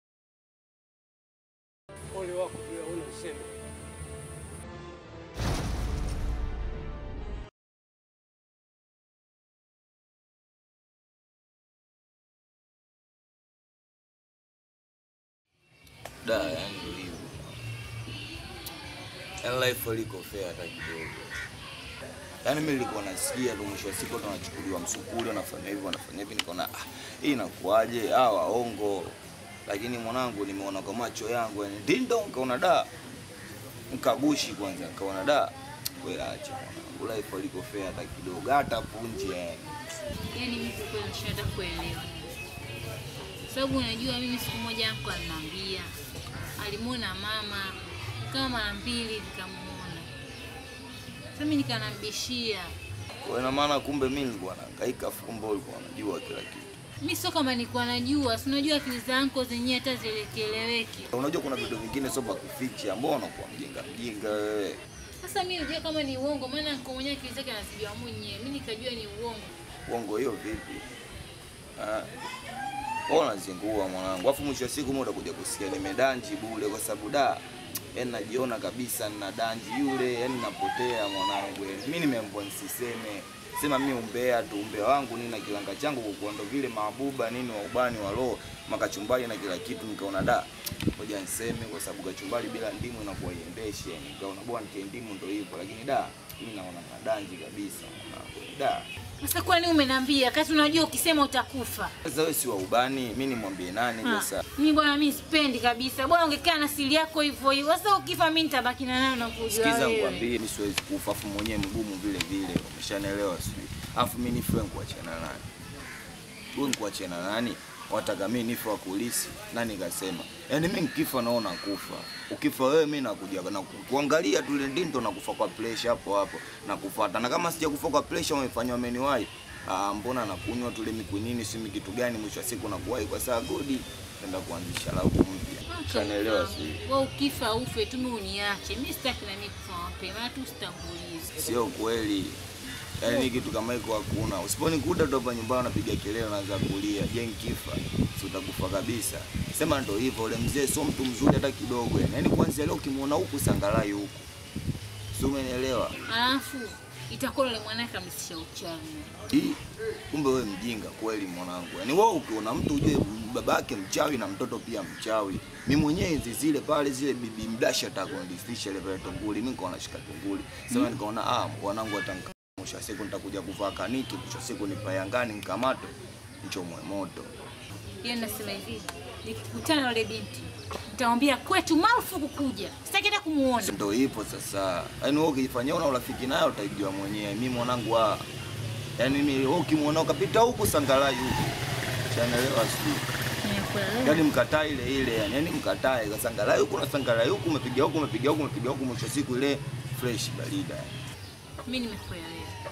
Ole wako bila una useme.
Da, yani ndio hivyo. Yaani life haliko fair hata kidogo. Yaani mimi nilikuwa nasikia tu mwisho wa siku watu wanachukuliwa msukuli, wanafanya hivi, wanafanya hivi, nikaona ah, hii inakuaje? Ah, waongo. Lakini mwanangu nimeona kwa macho yangu, yani dindo, nikaona da. Nkagushi kwanza, nikaona da. Wewe acha mwanangu, life haliko fair hata kidogo, hata punje yani.
Yaani mimi kwa kweli nashindwa kuelewa. Sababu unajua mimi siku moja hapo aliniambia alimuona mama kama mara mbili nikamuona. Sasa mimi nikanambishia.
Kwa ina maana kumbe mimi nilikuwa nahangaika fumbo, ulikuwa unajua kila kitu.
Mimi sio kama nilikuwa najua, si unajua akili zangu zenyewe hata zielekeleweki.
Unajua kuna vitu vingine sio vya kuficha, mbona unakuwa mjinga mjinga wewe?
Sasa mimi nijua kama ni uongo, maana niko mwenyewe akili zake anazijua mwenyewe. Mimi nikajua ni uongo.
Uongo hiyo vipi? Ah. Wewe unazingua mwanangu. Alafu mwisho wa siku mimi utakuja kusikia nimedanji bure kwa sababu da yaani najiona kabisa nina danji yule, yani napotea mwanangu. yaani. Mimi nimeambiwa nisiseme. Sema mimi umbea tu, umbea wangu nini na kilanga changu kwa ndo vile mabuba nini wa ubani wa roho, makachumbari na kila kitu nikaona da. Ngoja niseme kwa sababu kachumbari bila ndimu inakuwa iendeshi yani. Nikaona bwana nitie ndimu ndo hivyo lakini da mimi naona nadanji kabisa mwanangu. Da.
Sasa kwani umeniambia kati unajua ukisema utakufa?
Sasa wewe si wa ubani, mimi nimwambie nani
Ah,
sasa?
Mimi bwana mimi sipendi kabisa. Bwana ungekaa na siri yako hivyo hivyo. Sasa ukifa mimi nitabaki na nayo na kujua
Sikiza
wewe.
nikwambie, mimi siwezi kufa, afu mwenyewe mgumu vile vile, umeshanielewa sijui. Afu mimi nife nikuachana nani? Wewe nikuachana nani? Wataka mimi nife wa kulisi? Nani kasema? Yaani mimi nikifa naona kufa. Ukifa wewe mimi nakuja na ku- kuangalia tu ile ndindo na kufa kwa pressure hapo hapo na kufuata. Na kama sija kufa kwa pressure umefanywa ameniwahi. Ah, mbona nakunywa tule mikunini si kitu gani mwisho wa siku nakuwahi kwa saa godi nenda kuanzisha lauku mpya. Ushanielewa sijui.
Wewe ukifa ufe tu mimi uniache. Mimi sitaki na mimi kufa mapema, tu sitangulize.
Sio kweli. Yaani kitu kama hiko hakuna. Usiponikuta tu hapa nyumbani unapiga kelele unaanza kulia. Je, nikifa si utakufa kabisa. Sema ndo hivyo, ule mzee sio mtu mzuri hata kidogo yani. Yaani kuanzia leo ukimwona huku sangalai huku. Si umenielewa?
Alafu itakuwa yule mwanae kamlisha uchawi.
Hii kumbe wewe mjinga kweli mwanangu. Yaani wewe ukiona mtu ujue babake mchawi na mtoto pia mchawi. Mimi mwenyewe enzi zile pale zile bibi mdasha atakonifisha ile pale tunguli. Mimi nikaona shika tunguli. Sasa nikaona ah mwanangu atanka mwisho wa siku nitakuja kuvaa kaniki, mwisho wa siku nipayangani nikamate nichomwe moto.
Yeye nasema hivi, nikikutana na yule binti nitamwambia kwetu marufuku kuja. Sitaki hata kumuona.
Ndio ipo sasa. Yaani wewe ukijifanyia una urafiki nayo utaijua mwenyewe. Mimi mwanangu ah yaani mimi wewe ukimwona ukapita huku sangalai huku. Chanaelewa sijui.
Nimekuelewa.
Yaani mkataa ile ile yani, yani mkatae kasangalai huku na sangalai huku, umepiga huku umepiga huku umepiga huku, mwisho wa siku ile fresh barida.
Mimi nimekuelewa.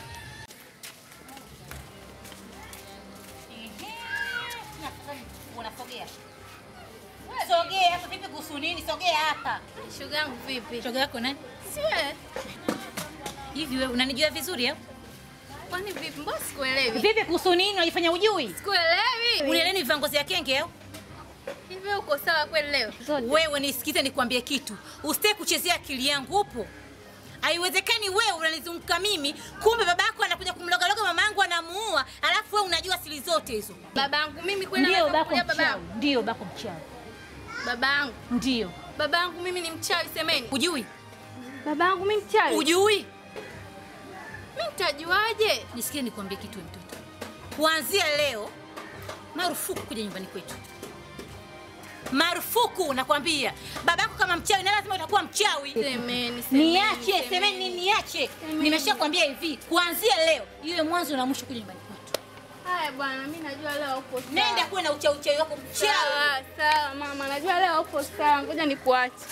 Unasogea. Sogea hapa vipi kuhusu nini? Sogea hapa.
Shoga yangu vipi?
Shoga yako nani?
Si wewe.
Hivi wewe unanijua vizuri au?
Kwani vipi? Mbona sikuelewi?
Vipi kuhusu nini? Unajifanya ujui?
Sikuelewi.
Unieleni vivangozi ya kenge au?
Hivi wewe uko sawa kweli leo?
Wewe nisikize nikwambie kitu. Usitaki kuchezea akili yangu upo. Haiwezekani wewe unanizunguka mimi, kumbe babako anakuja kumlogaloga mamangu anamuua, alafu wewe unajua siri zote hizo.
Babangu mimi kweli
Ndio
naweza
bako
kukulia
mchawi.
babangu.
Ndio bako mchawi.
Babangu.
Ndio.
Babangu mimi ni mchawi semeni.
Ujui?
Babangu mimi mchawi.
Ujui?
Mimi nitajuaje?
Nisikie nikwambie kitu wewe mtoto. Kuanzia leo marufuku kuja nyumbani kwetu. Marufuku nakwambia. Babako kama mchawi na lazima utakuwa mchawi.
Semeni, semeni.
Niache, semeni niache. Nimeshakwambia hivi, kuanzia leo iwe mwanzo na mwisho kuja nyumbani kwetu.
Haya bwana, mimi najua leo upo sawa.
Nenda kuwe na uchawi uchawi wako mchawi.
Sawa, sawa mama, najua leo upo sawa. Ngoja nikuache.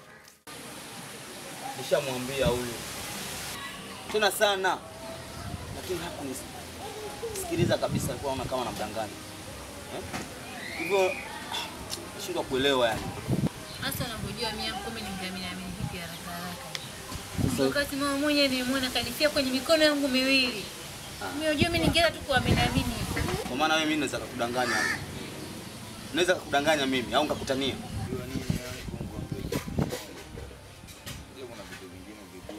Nishamwambia huyu tena sana, lakini hakunisikiliza kabisa. Alikuwa anaona kama namdanganya eh? hivyo nashindwa kuelewa yani.
Hasa unavyojua mimi mkome ni mdhamini amini vipi haraka haraka. Wakati mama mwenyewe nilimwona kanifia kwenye mikono yangu miwili. Mimi unajua mimi ningeweza tu kuamini amini.
Kwa maana wewe mimi naweza kukudanganya, naweza kukudanganya mimi au nikakutania.
Unajua nini yani Kongo mbele. Unajua kuna vitu vingine vigumu.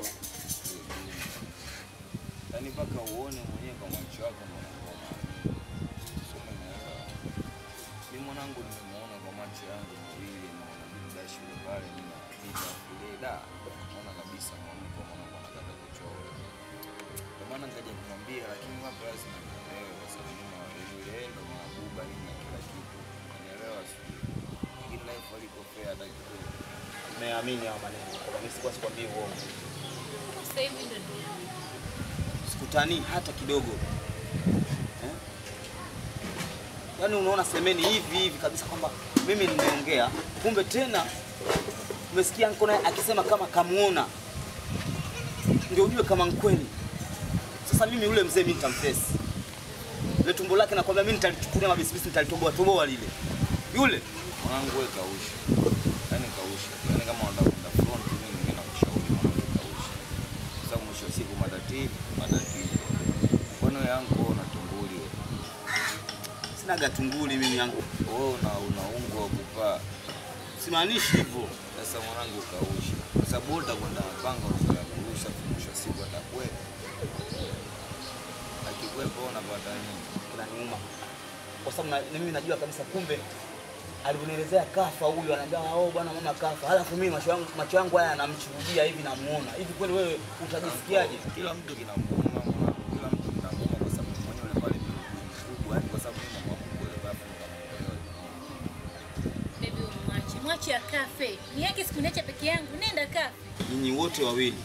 Yaani mpaka uone mwenyewe kwa macho yako ndio unakuwa unaamini. Sio umeelewa? Mimi mwanangu nimemuona kwa macho yangu mawili na inabidi baada ya shule pale mimi napita kule da naona kabisa mwanangu mwanangu anataka kuchora. Ndio maana nikaja kumwambia lakini wapo lazima nielewe kwa sababu mimi na yule ndo mabuba nini na kila kitu. Unielewa sio? Lakini life aliko fair hata kidogo.
Nimeamini hao maneno. Mimi sikuwa sikwambii uongo.
Sasa hivi ndio nimeamini.
Sikutanii hata kidogo. Eh? Yaani unaona semeni hivi hivi kabisa kwamba mimi nimeongea, kumbe tena umesikia niko naye akisema kama kamuona, ndio ujue kama nkweli. Sasa mimi yule mzee mimi nitamfesi ile tumbo lake, nakwambia mimi nitalichukulia mabisibisi, nitalitoboa toboa lile yule
Mwanangu wewe kausha. Yaani kausha. Yaani kama unataka kwenda front mimi ningeenda kushauri mwanangu kausha. Kwa sababu mwisho wa siku matatizo, matatizo. Mbona yangu wewe unatumbuli wewe?
sina gatunguli mimi yangu,
Wewe una unaungwa wa kupaa.
simaanishi hivyo.
Sasa mwanangu kausha. Kwa sababu wewe utakwenda mapanga unazoea kurusha mwisho wa siku atakwepa. Akikwepa wewe unapata nini?
kinaniuma kwa sababu na, na mimi najua kabisa kumbe alivyonielezea kafa huyu anaambia oh bwana mama kafa halafu mimi macho yangu macho yangu haya yanamshuhudia hivi namuona hivi kweli wewe utajisikiaje
Kila mtu kinamuuma mwanangu. Kila mtu kinamuuma kwa sababu mwenyewe yule pale ni mkubwa. Yaani kwa sababu mimi mama mkubwa babu nikamwelewa.
Baby umwache. Mwache akafe. Ni yake siku niacha peke yangu. Nenda kafe.
nyinyi wote wawili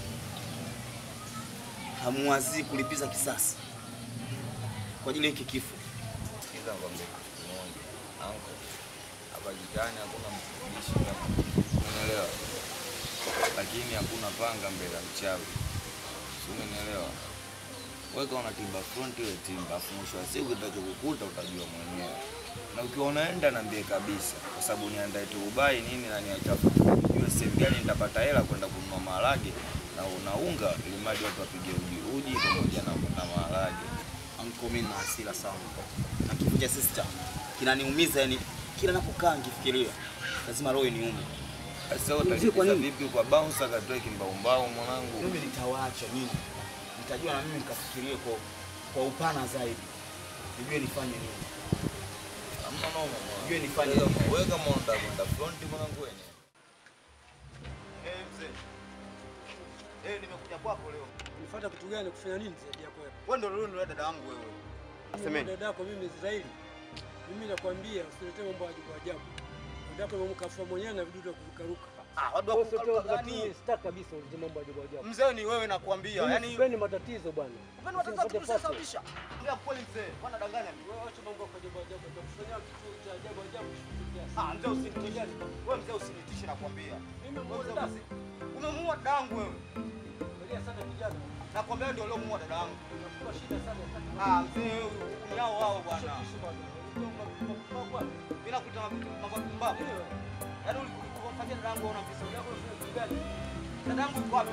hamuwazii kulipiza kisasi kwa ajili ya hiki kifo
Sikiza ngombe kimoja. Anko. Hapa jikani hakuna mtumishi kama. Umeelewa? Lakini hakuna panga mbele ya mchawi. Si Umeelewa? Wewe kama unatimba front ile timba, afu mwisho wa siku kitachokukuta utajua mwenyewe. Na ukiwa unaenda niambie kabisa, kwa sababu niandae turubai nini na niachafu. Jua sehemu gani nitapata hela kwenda kununua maharage na una unga ili mradi watu wapige uji uji pamoja na, na maharage.
anko mimi na hasira sana na kifo cha sister kinaniumiza yani kila napokaa nikifikiria lazima roho iniume
Sasa wewe
Mzee, kwa
utalipiza
nini?
vipi kwa bouncer akatoe kimbaumbao mwanangu?
mimi nitawaacha nyinyi nitajua na mimi nikafikirie kwa kwa upana zaidi nijue nifanye nini
Hamna noma.
Jue nifanye
Wewe
nini.
kama- Wewe kama unataka kwenda front mwanangu wewe.
eh mzee eh nimekuja kwako leo
Unifuata kitu gani? Kufanya nini zaidi yako wewe?
wewe ndio leo dada yangu wewe
Mimi
Semeni.
dada yako mimi Israeli. Mimi nakwambia usiletee mambo ya ajabu ajabu. Dada yako mkafa mwenyewe na vidudu vya kurukaruka.
ah watu
Wewe sio
wakuruka
wakati
gani
sitaki kabisa ulete mambo ya ajabu ajabu.
mzee ni wewe nakwambia
Mimi
yani
sipendi matatizo bwana.
Upendo wa tatizo tulisababisha. Ndio kweli mzee. Bwana danganya mimi.
Wewe acha mambo ya ajabu ajabu. Utakufanyia kitu cha ajabu ajabu.
Ah, mzee usinitishe. Wewe mzee usinitishe nakwambia.
Mimi
Wewe
muone
mzee
dasi.
usi- Umemuua dadangu wewe.
Angalia sana kijana.
Nakwambia ndio uliomuua dadangu.
Unakuwa shida sana.
Ah, mzee wewe unyao wao bwana.
Kisha bwana. Unajua mambo kwa
Mimi nakuita mambo ya kumbavu. Yaani ulikumfanyia dadangu una visa vyako gani? Dadangu yuko wapi?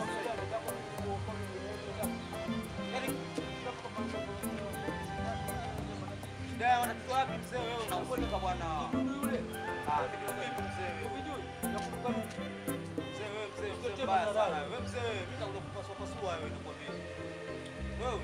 Yaani Shida ya wanatu wapi mzee wewe unakwenda bwana? Ah, vipi mzee wewe? Mzee wewe mzee mzee mbaya sana. Wewe mzee wewe mimi nitakuja kupasua pasua wewe nakwambia. Wewe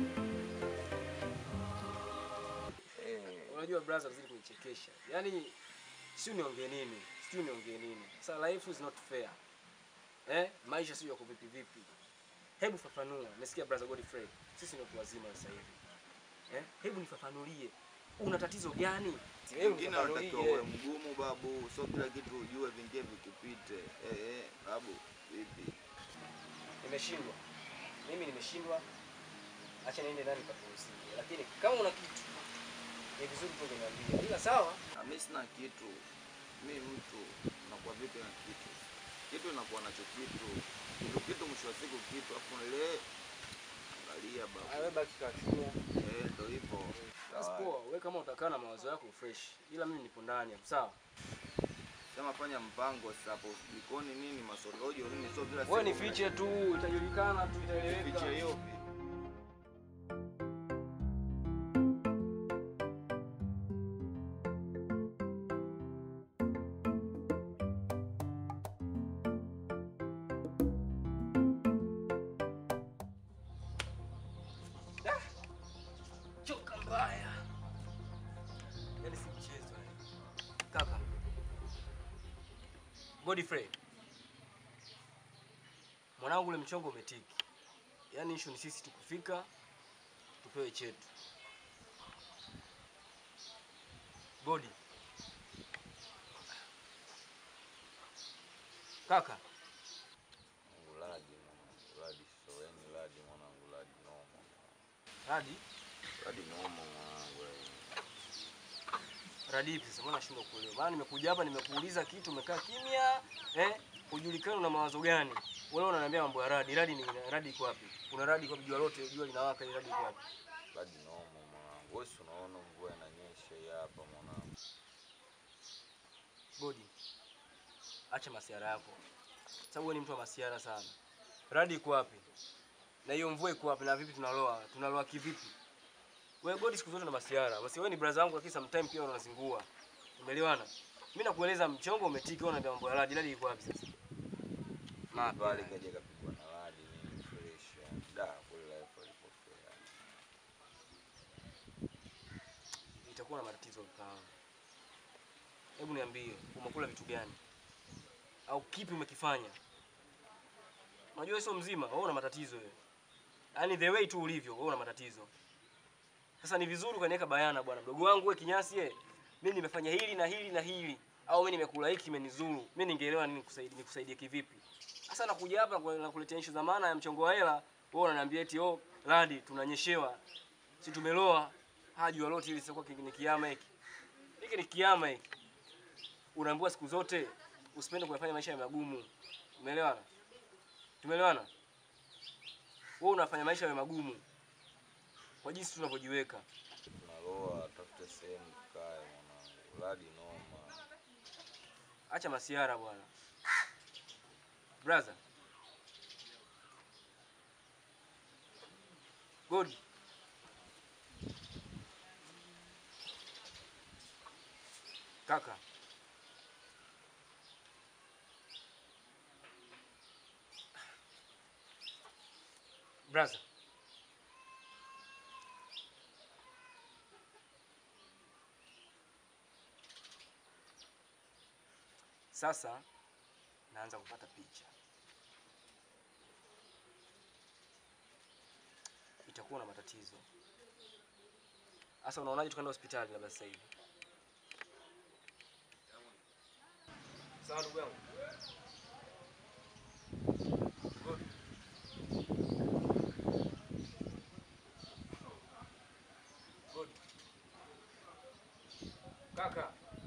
Unajua brother, zidi kunichekesha. Yaani si niongee nini? Si niongee nini? Sasa life is not fair. Eh? Maisha sio yako vipi vipi. Hebu fafanua. Nasikia brother Godfrey. Sisi ni watu wazima sasa hivi. Eh? Hebu nifafanulie. Una tatizo gani? Hebu
Wengine wanatakiwa uwe
nifafanulie.
mgumu babu, sio kila kitu ujue, vingine vikupite. Eh eh, babu, vipi?
Nimeshindwa. Mimi nimeshindwa. Acha niende ndani kapumzike. Lakini kama una kitu ni vizuri tu ungeniambia. Ila sawa.
Na mimi sina kitu. Mimi mtu nakuwa vipi na kitu? Kitu inakuwa nacho kitu. Kitu kitu mwisho wa siku kitu afu ile angalia babu.
Wewe baki kwa kimya.
Eh, ndio hivyo.
Basi poa, wewe kama utakaa na mawazo yako fresh. Ila mimi nipo ndani hapo, sawa?
Sema fanya mpango sasa hapo jikoni nini masorojo nini sio kila
Wewe nifiche tu, itajulikana tu, itaeleweka.
Fiche hiyo.
Choka mbaya. Yaani si mchezo yani. Kaka. Godfrey, mwanangu, ule mchongo umetiki. Yaani issue ni sisi tukufika tupewe chetu. Godi kaka,
Ladi mwanangu, Ladi soweni, Ladi mwanangu, Ladi noma.
Radi
Ladi noma mwanangu. eh.
Radi ipi sasa? Mbona nashindwa kuelewa? Maana nimekuja hapa nimekuuliza kitu umekaa kimya eh, hujulikani una mawazo gani? Wewe unaniambia mambo ya radi. Radi ni radi iko wapi? Kuna radi kwa jua lote, jua linawaka, ile radi iko wapi?
Ladi noma mwanangu. Wewe si unaona mvua inanyesha hii hapa mwanangu.
Godi, acha masiara yako, sababu wewe ni mtu wa masiara sana. Radi iko wapi? Na hiyo mvua iko wapi? Na vipi tunaloa? Tunaloa kivipi? Wewe Godi, siku zote na masiara. Basi wewe ni brother wangu, lakini sometime pia unazingua. Umeelewana? Mimi nakueleza mchongo umetiki, wewe unaniambia mambo ya radi. Radi iko wapi sasa? Mapi.
Pale kaja kapigwa na Ladi nini fresh. yani. Da, kule life alipokea.
itakuwa na matatizo kama. Hebu niambie, umekula vitu gani? Au kipi umekifanya? Unajua wewe sio mzima, wewe una matatizo wewe. Yaani the way tu ulivyo, wewe una matatizo. Sasa ni vizuri ukaniweka bayana bwana mdogo wangu wewe kinyasi eh. Mimi nimefanya hili na hili na hili au mimi nimekula hiki kimenizuru. Mimi ningeelewa nini kusaidia nikusaidie kivipi? Sasa nakuja hapa kwa- nakuletea issue za maana ya mchongo wa hela, wewe unaniambia eti oh, Ladi tunanyeshewa. Si tumeloa. Haji lolote ili sio ni kiama hiki. Hiki ni kiama hiki. Unaambiwa siku zote usipende kuyafanya maisha ya magumu. Umeelewana? Tumeelewana? Wewe unafanya maisha yawe magumu kwa jinsi tunavyojiweka.
Tunaloa, tafute sehemu tukae mwanangu. Ladi noma.
Acha masiara bwana. Brother. Good. Kaka. Brother. Sasa naanza kupata picha. Itakuwa na matatizo. Sasa unaonaje tukaenda hospitali labda sasa hivi? Sawa ndugu yangu. Good. Good. Kaka.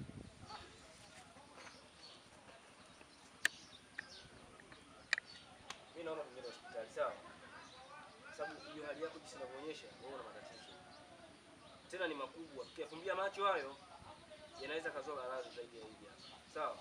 Mimi naona tuende hospitali sawa? Sababu hiyo hali yako jinsi inavyoonyesha wewe una matatizo. Tena ni makubwa. Tukiyafumbia macho hayo yanaweza kazoa maradhi zaidi ya hivi hapa. Sawa?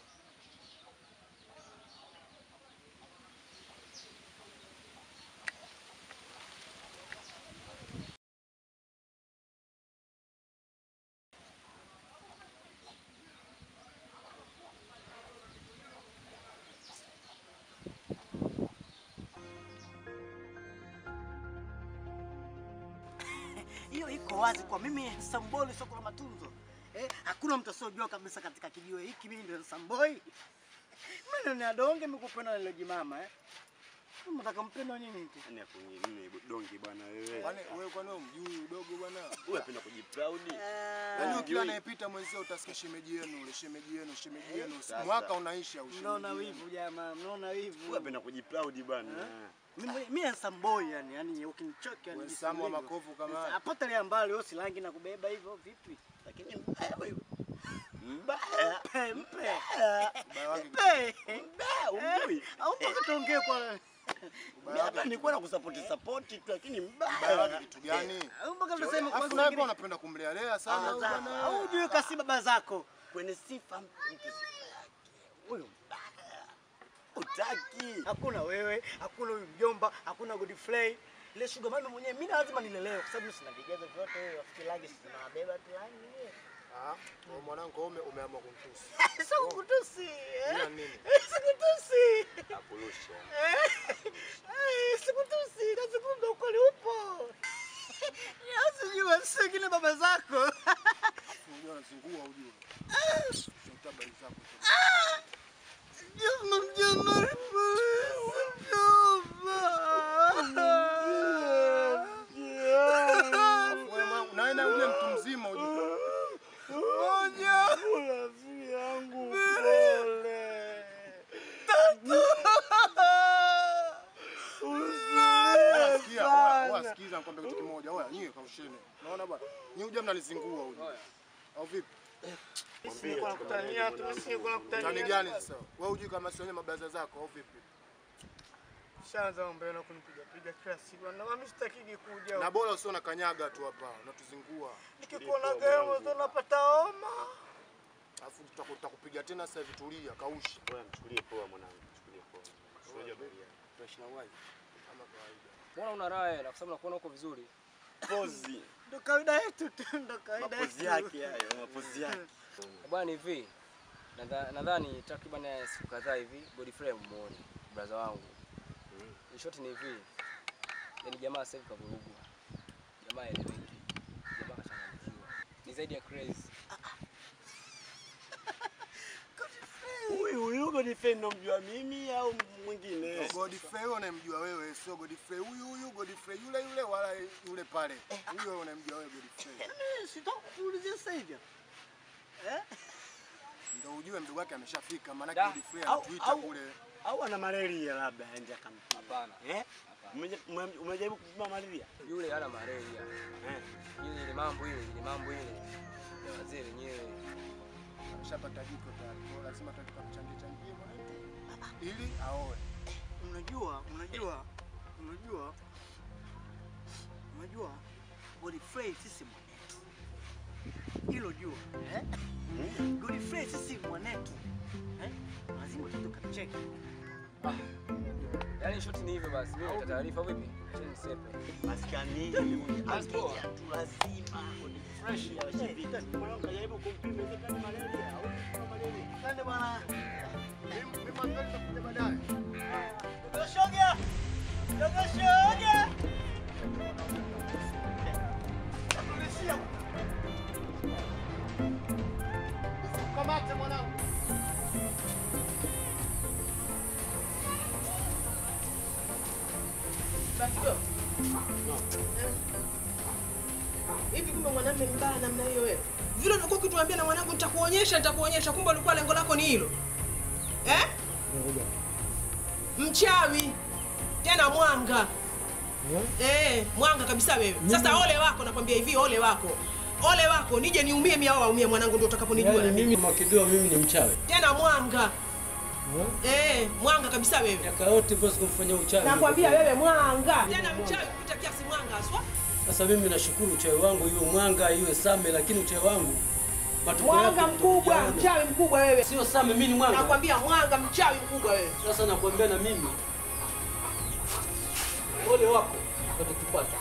hiyo iko wazi kwa mimi Samboi soko la matunzo eh, hakuna mtu asiojua kabisa katika kijiwe hiki mimi ndio Samboi. Mimi ni adonge mikupenda lile jimama eh. Mtaka mpenda nini tu?
Yaani hapo mimi dongi bwana wewe.
Kwani wewe kwani umjui udogo bwana?
Wewe unapenda kujiproud.
Yaani kila anayepita mwenzio utasikia shemeji yenu, ule shemeji yenu, shemeji yenu.
Sasa.
Mwaka unaisha au
Mnaona
shemeji yenu.
wivu jamaa, mnaona wivu.
Wewe unapenda kujiproud bwana.
Mimi mimi ni Samboi yani, yani ukinichoka yani.
Wewe
jinsi
Samu wa
nilivyo.
makovu kama haya.
Apotelea mbali wewe silangi na kubeba hivyo vipi?
Lakini mbaya wewe. Mbaya.
Mpe mpe.
Ubaya wake
Mpe.
Mbaya umjui.
Au mpaka tuongee kwa
Mimi hapa nilikuwa na kusupport support tu lakini
ubaya wake
mbaya.
kitu gani?
au mpaka tuseme kwa
Alafu naye pia unapenda kumlealea sana huyu bwana.
au hujui kasi baba zako.
Kwenye sifa mtu sifa yake. Huyo mbaya. Utaki.
Hakuna wewe, hakuna huyu mjomba, hakuna Godfrey. Ile sugar mami mwenyewe mimi lazima nilelewe kwa sababu sina vigezo vyote wewe rafiki langu sina beba tu yani mwenyewe.
Ah, wewe mwanangu ume umeamua kumtusi.
Sio kutusi.
Ila
eh?
nini?
Sikutusi.
Akurusha.
Eh, Sikutusi, kazi kumbe ukweli upo. Asijua sio kile baba zako.
Unajua anazingua unajua. Shotabari zako. Wewe mwangu, nawe na ule mtu mzima ujue. Oya, sikia, oya, oya, sikiza nikwambie kitu kimoja. Oya, nyie kausheni. Unaona bwana? Nyie huja mnalizingua huyu. Au vipi? Tani gani sasa? Wewe hujui kama sio wenye mabaza zako au vipi?
Shaanza mambo yana kunipiga piga kila siku. Na mimi sitakiki kuja.
Na bora usio na kanyaga tu hapa, unatuzingua.
Nikikuona gemo ndo napata homa.
Alafu tutaku- tutakupiga tena sasa hivi tulia, kausha.
Wewe mchukulie poa mwanangu, mchukulie poa. Unajua bali
Tunaishi na uwaji.
Kama kawaida.
Mbona una raha hela? Kwa sababu nakuona uko vizuri.
pozi.
Ndo kawaida yetu tu, ndo kawaida yetu.
Mapozi yake hayo, mapozi yake.
Bwana hivi. nadha- Nadhani takriban ya siku kadhaa hivi Godfrey muone brother wangu. In short ni hivi. Yaani jamaa sasa hivi kavurugwa. Jamaa eleweki. Jamaa kachanganyikiwa. Ni zaidi ya crazy.
Huyu huyu Godfrey mnamjua mimi au mwingine?
Godfrey wewe unamjua wewe, sio Godfrey huyu huyu, Godfrey yule yule wala yule pale. Huyo wewe unamjua wewe Godfrey.
Mimi sitaki kuulizia sasa hivi. Eh?
Ndio ujue mdogo wake ameshafika, maana
Da,
Godfrey
au-
anatuita
au-
kule.
Au ana malaria labda aende akampiga.
Hapana.
Eh? Umeje- ume- Umejaribu kupima malaria?
Yule hana malaria.
Eh.
Ile ile mambo ile, ile mambo ile. Ya wazee wenyewe.
Ameshapata jiko tayari. Kwa hiyo lazima tutaka kuchangia changia mwanetu ili aoe.
Unajua, unajua, unajua, unajua Godfrey sisi mwanetu. Hilo jua, eh? Godfrey sisi mwanetu. Eh? Lazima tutukacheke.
Yaani shoti ni hivyo basi. Mimi nita taarifa vipi? Acha nisepe.
Maskani
Basi poa.
akija tu lazima fresh ya shivita. Mwanangu kajaribu kumpima inawezekana malaria au kuna malaria.
Twende bwana.
Mimi mimi mwanzo nitakuja baadaye.
Dogo shoga. Dogo shoga. Tulishia.
Kamate mwanangu.
Hivi kumbe mwanamume mbaya namna hiyo wewe? Vile ulikuwa ukituambia na mwanangu nitakuonyesha nitakuonyesha, kumbe ulikuwa lengo lako ni hilo eh? Mchawi tena mwanga eh, mwanga kabisa wewe. Sasa ole wako, nakwambia hivi, ole wako, ole wako, nije niumie mimi au aumie mwanangu, ndio utakaponijua
Yaani
na mimi.
mimi Makidoa mimi ni mchawi.
Tena mwanga eh, mwanga kabisa wewe.
Miaka yote basi kumfanyia uchawi.
Nakwambia wewe mwanga, tena mchawi kupita kiasi, mwanga haswa.
Sasa mimi nashukuru uchawi wangu iwe mwanga iwe same, lakini uchawi wangu matokeo
Mwanga
yake
mkubwa,
tutayaona.
mchawi mkubwa wewe.
Sio same, mimi ni mwanga.
Nakwambia mwanga, mchawi mkubwa wewe.
Sasa nakwambia na mimi ole wako utakipata.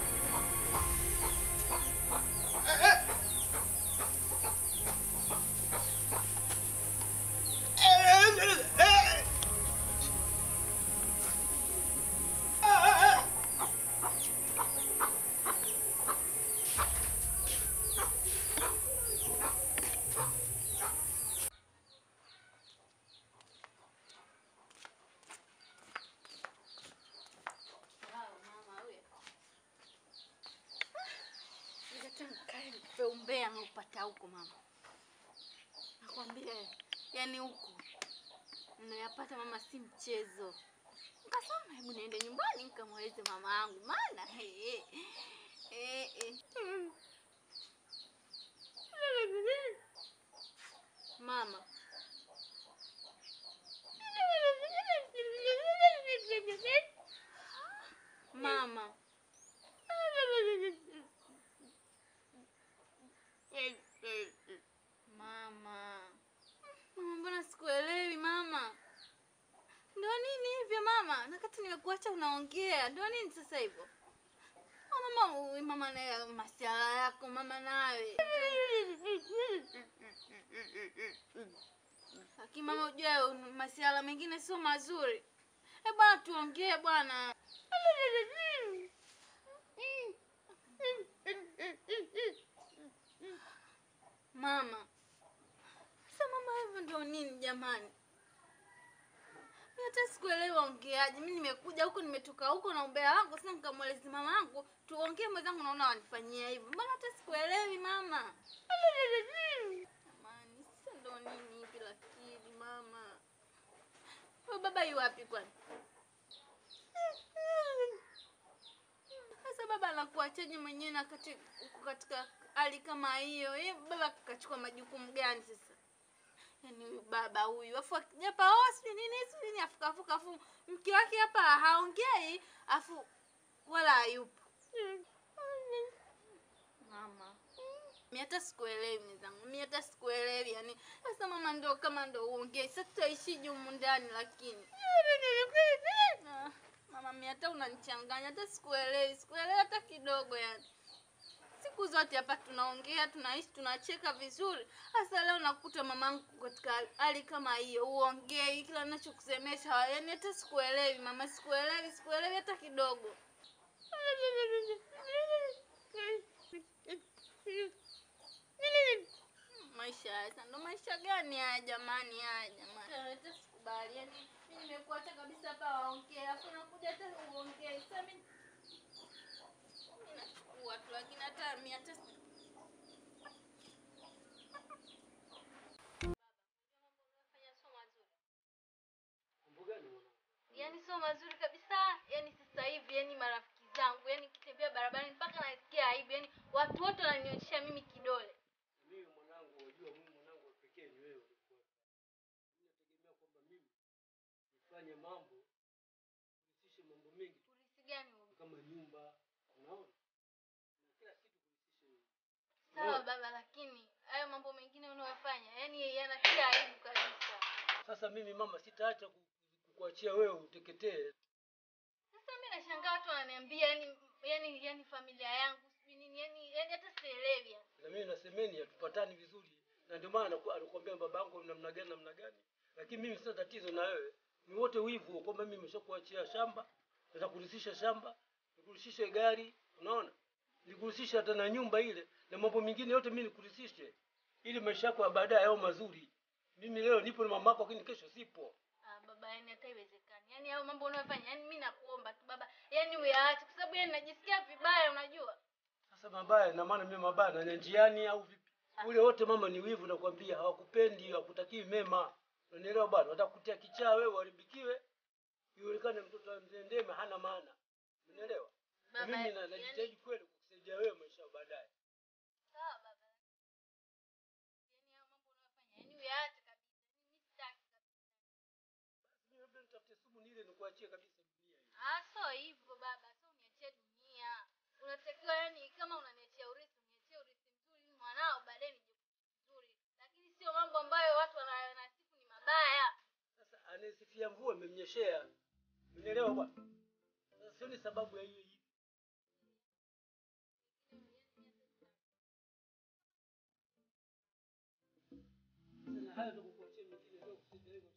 Nikupe umbea naupata huko mama, nakwambia yani huko unayapata mama, si mchezo. Nikasema hebu niende nyumbani nikamweleze mama yangu, maana he, he, he. mama mama Mama, mama, mbona sikuelewi mama? Ndio nini hivyo mama? Nakati nimekuacha unaongea, ndio nini sasa hivyo? Oh, mama, uy, mama na masiala yako mama nawe. Lakini mama, ujue masiala mengine sio mazuri. Eh bwana, tuongee bwana. Mama, sasa mama, hivyo ndio nini jamani? nimekuja huko nimetoka huko na umbea wangu sasa nikamweleza mama yangu tuongee mwenzangu naona wanifanyia hivyo. Mbona hata sikuelewi mama? Jamani, sasa ndo nini hivi lakini mama? Wewe baba yu wapi kwani? Sasa baba anakuachaje mwenyewe na kati uko katika hali kama hiyo? Eh, baba kachukua majukumu gani sasa? Yaani huyu baba huyu afu akijapa oh sijui nini sijui nini afu kafu afu mke wake hapa haongei afu wala hayupo. Mama. Mimi hata sikuelewi mwenzangu. Mimi hata sikuelewi yani. Sasa mama ndo kama ndo uongei. Sasa tutaishije humu ndani lakini. Ah, Mama mimi hata unanichanganya hata sikuelewi. Sikuelewi hata kidogo yani. Siku zote hapa tunaongea, tunaishi, tunacheka vizuri. Sasa leo nakuta mamangu katika hali kama hiyo, uongei kila ninachokusemesha, yani hata sikuelewi mama, sikuelewi, sikuelewi hata kidogo. Maisha haya sasa, ndo maisha gani haya jamani, haya jamani? Hata sikubali, yani mimi nimekuacha kabisa hapa waongee, afu nakuja hata uongee. Sasa mimi mimi nachukua tu, lakini hata mimi hata yani sio mazuri kabisa. Yani sasa hivi, yani marafiki zangu, yani kitembea barabarani mpaka nasikia aibu, yani watu wote wananionyesha mimi kidole.
Mimi mwanangu, unajua mimi mwanangu wa pekee ni wewe. Nategemea kwamba mimi nifanye mambo kuhusishe mambo mengi
Polisi gani huyu?
kama nyumba, unaona, na kila kitu kuhusishe wewe.
Sawa baba, lakini hayo mambo mengine unayofanya yani yanatia aibu kabisa.
Sasa mimi mama, sitaacha ku- kukuachia wewe uteketee.
Sasa mimi nashangaa watu wananiambia yani yani yani familia yangu sijui nini yani yani hata sielewi yani.
Na mimi na semeni hatupatani vizuri, na ndio maana anaku- anakuambia babangu namna gani namna gani, lakini mimi sina tatizo na wewe, ni wote wivu kwamba mimi nimeshakuachia shamba, nitakurithisha shamba, nikurithishe gari, unaona, nikurithishe hata na nyumba ile na mambo mengine yote mimi nikurithishe, ili maisha yako ya baadaye yao mazuri. Mimi leo nipo na mamako, lakini kesho sipo.
Ah, baba yani hata iwezekani. Yani hayo mambo unayofanya yani mimi nakuomba tu baba, yani uyaache kwa sababu yani najisikia vibaya unajua.
Sasa mabaya na maana mimi mabaya na njiani au vipi? Ule wote mama ni wivu, nakwambia hawakupendi, hawakutakii mema. Unanielewa bwana? Watakutia kichaa wewe uharibikiwe, ionekane mtoto wa mzee Ndeme hana maana. Unanielewa? Na
Baba,
mimi na-
yani-
najitahidi kweli kukusaidia wewe maisha ya baadaye.
Sawa baba. Yani hayo mambo unayofanya yani uyaache kabisa. Mimi sitaki kabisa.
Mimi labda nitafute sumu nile nikuachie kabisa dunia hii.
Ah, so hivyo baba, so uniachie dunia. Unatakiwa yani kama unaniachia urithi, uniachie urithi mzuri ili mwanao baadaye nije vizuri. Lakini sio mambo ambayo watu wanayasifu ni mabaya.
Sasa anayesifia mvua imemnyeshea. Unielewa bwana? Sasa sioni sababu ya hiyo hivi. Sasa hayo ndio kukuachia mengine leo kusaidia wewe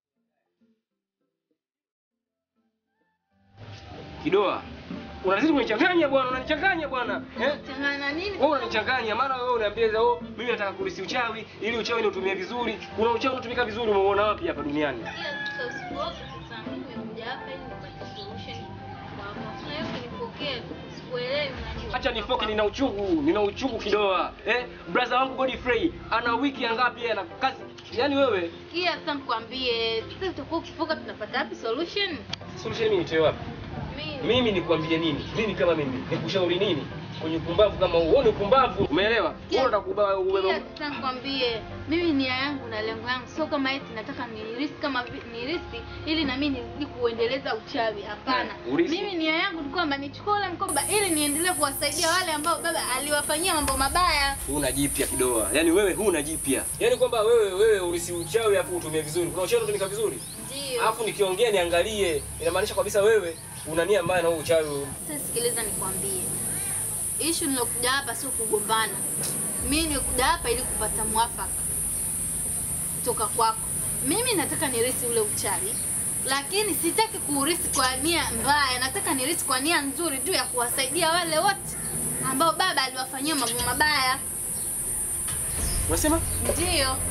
Kidoa. Unazidi kunichanganya bwana, unanichanganya bwana. Eh?
Changana nini?
Wewe unanichanganya, mara wewe unaniambia oh, mimi nataka kulisi uchawi ili uchawi niutumie vizuri. Kuna uchawi unatumika vizuri umeona wapi hapa duniani?
Ila sasa usipoke sasa mimi nimekuja hapa ili nipate solution kwako. Sasa hiyo kinipokee, sikuelewi unajua.
Acha nifoke, nina uchungu, nina uchungu Kidoa. Eh? Brother wangu Godfrey ana wiki ya ngapi yeye ana kazi? Yaani wewe
Sikia sasa nikwambie, sasa utakuwa ukifoka tunapata wapi solution?
solution mimi nitoe wapi?
Mimi
Mimi nikwambie nini? Mimi kama mimi nikushauri nini? Kwenye upumbavu kama huo, ni upumbavu. Umeelewa? Wewe unataka kubeba
Sikia
ubeba
sasa nikwambie, mimi nia yangu na lengo yangu sio kama eti nataka ni risk kama vi- ni risk ili na mimi nizidi kuendeleza uchawi. Hapana.
Eh, urithi.
Mimi nia yangu ni kwamba nichukue ule mkoba ili niendelee kuwasaidia wale ambao baba aliwafanyia mambo mabaya.
huna jipya Kidoa. Yaani wewe huna jipya. Yaani kwamba wewe wewe ulisi uchawi afu utumie vizuri. Kuna uchawi unatumika vizuri?
Ndio.
Alafu nikiongea niangalie, inamaanisha kabisa wewe una nia mbaya na huo uchawi.
Sasa sikiliza nikwambie. Issue nilokuja hapa sio kugombana. Mimi nimekuja hapa ili kupata mwafaka kutoka kwako. Mimi nataka nirisi ule uchawi, lakini sitaki kuurisi kwa nia mbaya. Nataka nirisi kwa nia nzuri tu ya kuwasaidia wale wote ambao baba aliwafanyia mambo mabaya.
Unasema?
Ndio.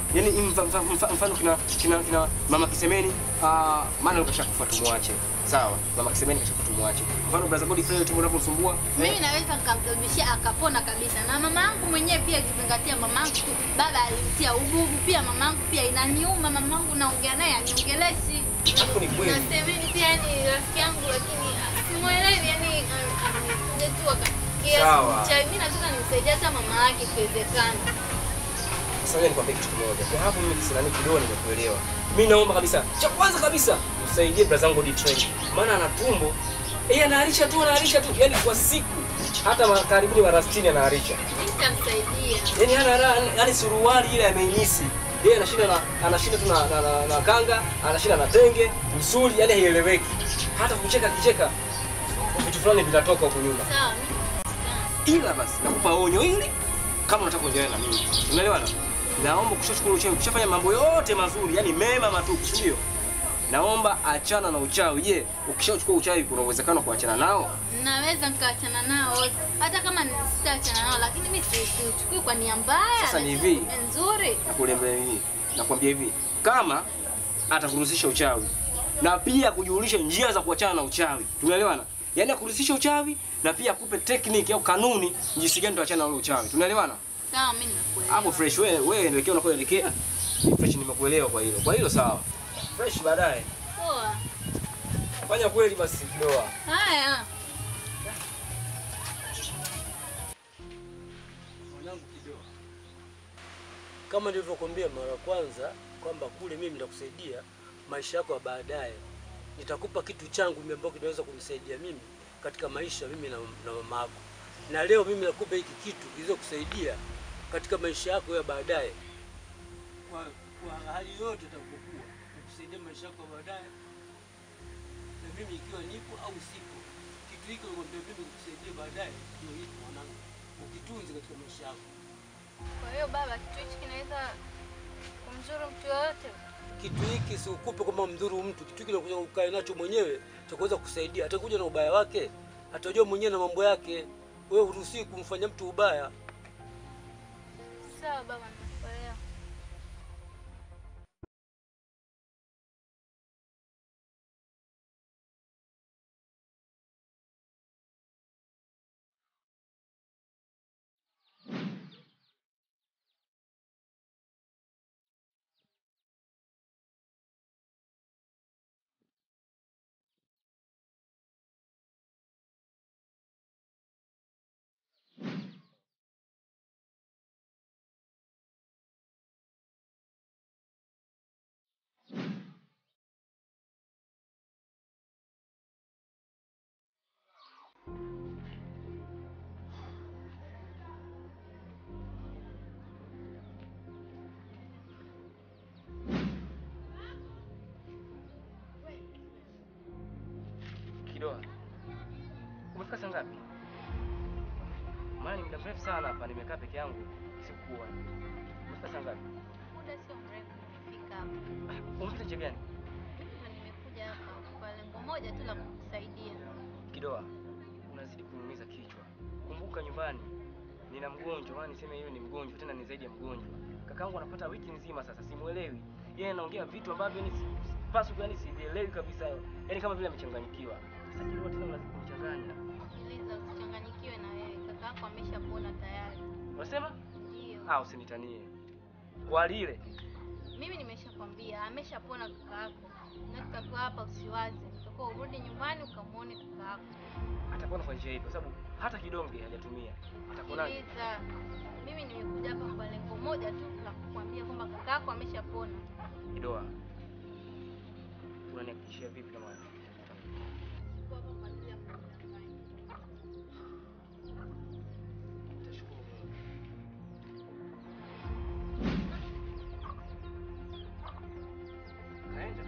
Yaani mfa- mfa- mfa- mfano kina kina kina mama Kisemeni ah maana kashakufa tumwache. Sawa. Mama Kisemeni kashakufa tumwache. Mfano brother Godfrey tumbo unapomsumbua.
Mimi naweza nikamsababishia akapona kabisa, na mama yangu mwenyewe pia, akizingatia mama yangu tu, baba alimtia ububu pia. Mama yangu pia inaniuma, mama yangu naongea naye aniongeleshi.
Hapo ni kweli.
Na Semeni pia ni rafiki yangu, lakini simuelewi, yani amekuja tu akakia
Sawa.
mchawi. Mimi nataka nimsaidie hata mama yake ikiwezekana.
Sasa ngoja nikwambie kitu kimoja. Kwa hapo mimi kisinani kidogo nimekuelewa. Mimi naomba kabisa, cha kwanza kabisa msaidie brother zangu Godfrey. Maana ana tumbo. Yeye anaharisha tu, anaharisha tu. Yaani kwa siku hata ma- karibuni mara 60 anaharisha.
Nitamsaidia.
Yaani hana raha, yaani suruali ile amenyisi. Yeye anashinda na anashinda tu na, na, na, na kanga, anashinda na tenge, msuli, yaani haieleweki. Hata kucheka kicheka vitu fulani vinatoka huko nyuma.
Sawa.
Ila basi nakupa onyo hili kama unataka kuendelea na mimi. Umeelewana? Naomba kushachukua uchawi, kushafanya mambo yote mazuri, yani mema matupu, si ndio? Naomba achana na uchawi. Je, ukishachukua uchawi kuna uwezekano wa kuachana nao?
Naweza nikaachana nao wote. hata kama ni- sitaachana nao, lakini mimi si- siuchukui kwa nia mbaya.
Sasa ni
na
hivi.
nia nzuri.
Nakuambia hivi, nakwambia hivi, kama atakuruhusisha uchawi na pia kujulisha njia za kuachana na uchawi, tunaelewana? Yaani akuruhusisha uchawi na pia akupe tekniki au kanuni jinsi gani tuachana na ule uchawi, tunaelewana?
Sawa, mimi nimekuelewa.
Hapo fresh, wewe wewe elekea unakoelekea. Fresh, nimekuelewa kwa hilo. Kwa hilo sawa. Fresh baadaye.
Poa.
Fanya kweli basi kidoa.
Haya.
Mwanangu kidoa, kama nilivyokuambia mara ya kwanza kwamba kule mimi nitakusaidia maisha yako ya baadaye, nitakupa kitu changu mimi ambacho kinaweza kunisaidia mimi katika maisha mimi na, na mama yako, na leo mimi nakupa hiki kitu kiweze kusaidia katika maisha yako ya baadaye, kwa, kwa hali yote itakapokuwa, nikusaidia maisha yako ya baadaye, na mimi ikiwa nipo au sipo, kitu hiki nakwambia mimi nikusaidia baadaye, ndio hiki mwanangu, ukitunze katika maisha yako.
Kwa hiyo baba, kitu hichi kinaweza kumzuru mtu yoyote?
kitu hiki si ukupe kwamba mdhuru mtu. Kitu hiki nakuja ukae nacho mwenyewe cha kuweza kusaidia. Atakuja na ubaya wake, atajua mwenyewe na mambo yake. Wewe huruhusiwi kumfanya mtu ubaya.
Sawa baba, nakuelewa.
Kidoa. Umefika saa ngapi? Maana ni muda mrefu sana hapa nimekaa peke yangu sikuwa. Umefika saa ngapi?
Muda sio mrefu nimefika hapa.
Umefika nje gani?
Na nimekuja hapa kwa lengo moja tu la kukusaidia.
Kidoa. Unazidi kuniumiza kichwa. Kumbuka nyumbani nina mgonjwa, maana niseme yeye ni mgonjwa tena ni zaidi ya mgonjwa. Kakaangu anapata wiki nzima sasa simuelewi. Yeye anaongea vitu ambavyo yani sipaswi yani sivielewi kabisa. Yaani kama vile amechanganyikiwa. Sasa Kidoa tena unazidi kunichanganya.
Sikiliza, usichanganyikiwe na wewe. Kaka yako ameshapona tayari.
Unasema?
Ndio.
Ah, usinitanie. Kwa lile.
Mimi nimeshakwambia ameshapona kaka yako. Na tutakuwa hapa usiwaze. Utakuwa urudi nyumbani ukamwone kaka yako.
Atakuwa kwa njia ipi? Kwa sababu hata kidonge hajatumia. Atakuonaje?
Sikiliza. Mimi nimekuja hapa kwa lengo moja tu la kukwambia kwamba kaka yako ameshapona.
Kidoa. Unanihakikishia vipi kama
Kwa hapa kwa ajili ya kukudanganya.
Nitashukuru Mungu. Kaenda.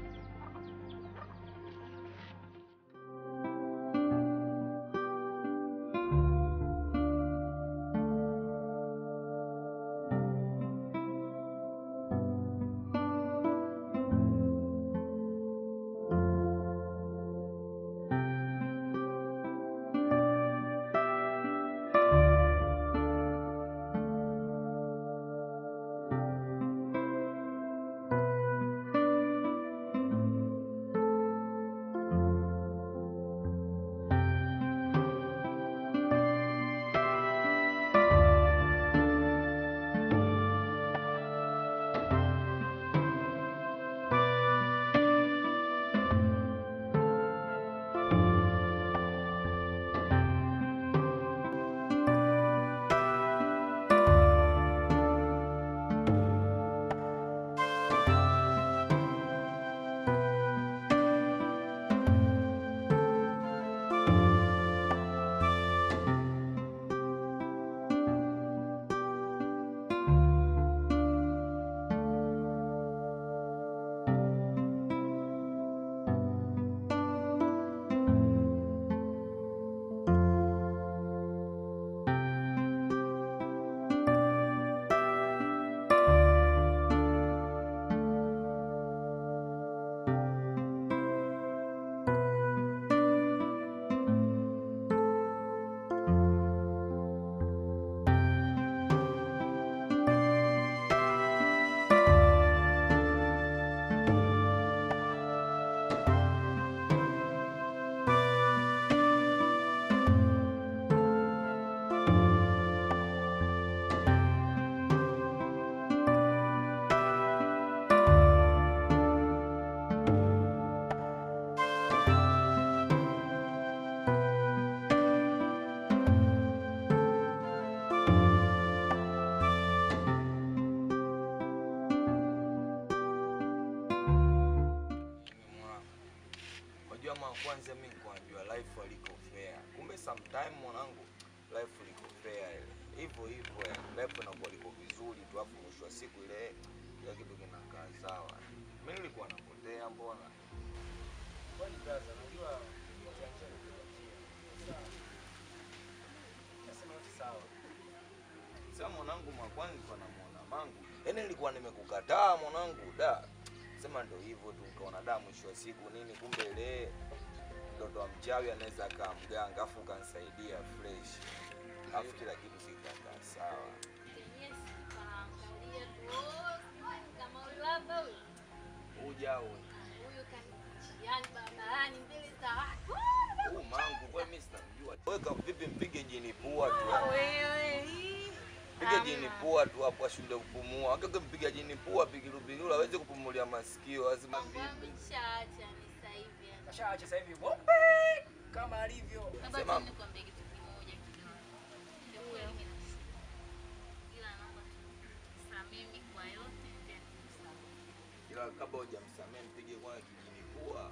kwanza mimi nikuambiwa life aliko fair. Kumbe sometime mwanangu life liko fair ile. Hivyo hivyo yani life inakuwa liko vizuri tu afu mwisho wa siku ile kila kitu kinakaa sawa. Mimi nilikuwa napotea mbona?
Kwani brother, unajua ujanja ni kuachia. Sasa nasema yote sawa.
Sasa mwanangu mwakwani nilikuwa namuona mangu. Yaani nilikuwa nimekukataa mwanangu da. Sema ndo hivyo tu ukaona da mwisho wa siku nini kumbe ile mtoto wa mchawi anaweza akaa mganga afu ukanisaidia fresh. Afu kila kitu kikakaa sawa.
Yes, kaangalia tu. oh, Kama huyu hapa huyu.
Uja au
Huyu kanichiani barabarani mbele za watu.
huu mangu kwa mimi sitamjua. Weka vipi mpige jini pua tu.
Wewe.
Piga jini pua tu hapo ashinde kupumua. Akake mpiga jini pua pigilu pigilu aweze kupumulia masikio lazima vipi.
Ameshaacha ni sasa hivi. yani.
Kashaacha sasa hivi mweupe kama alivyo.
Baba,
Sema-
tu nikwambie kitu kimoja kidogo. Ndio kweli mimi nashukuru. Ila naomba tu nisamehe mimi kwa yote tena nisamehe.
Ila kabla hujamsamehe mpige kwa kijini pua.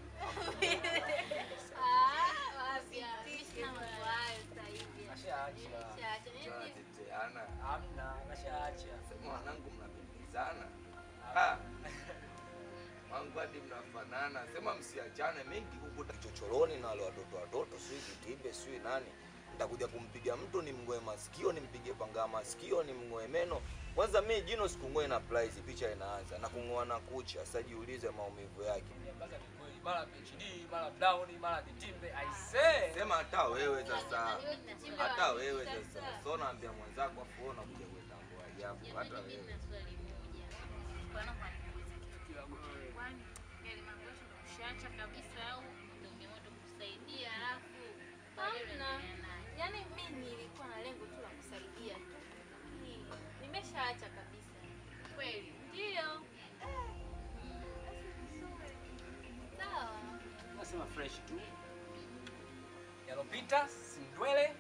Ah, wapi? Sina mambo hayo sasa hivi.
Kashaacha.
Nimeshaacha. Nini?
Tunateteana.
Hamna, kashaacha.
Sema wanangu mnapendezana. Ah. Wangu hadi mnafanana. Sema msiachane mimi nikikukuta kichochoroni na wale watoto watoto sio kitimbe sio nani. Nitakuja kumpiga mtu nimngoe masikio, nimpige panga masikio, nimngoe meno. Kwanza mimi jino sikungoe na plies, picha inaanza na kung'oa na kucha. Sasa jiulize maumivu yake.
Baza ni kweli, mara PhD, mara Brown, mara Kitimbe. I say.
Sema hata wewe sasa. Hata wewe sasa. So naambia mwenzako afu wewe unakuja kuitambua ajabu. Hata
Jamani, mimi
wewe.
nina swali moja. Bwana kwa nikuuliza kitu. Kwani yale mambo yote umeshaacha kabisa au ndio umeamua tu kusaidia alafu baadaye unaendelea naye? Yaani mimi nilikuwa na lengo tu la kusaidia tu. Lakini Nimeshaacha kabisa. Kweli? Ndio. Sawa.
Nasema fresh tu. Yalopita si ndwele,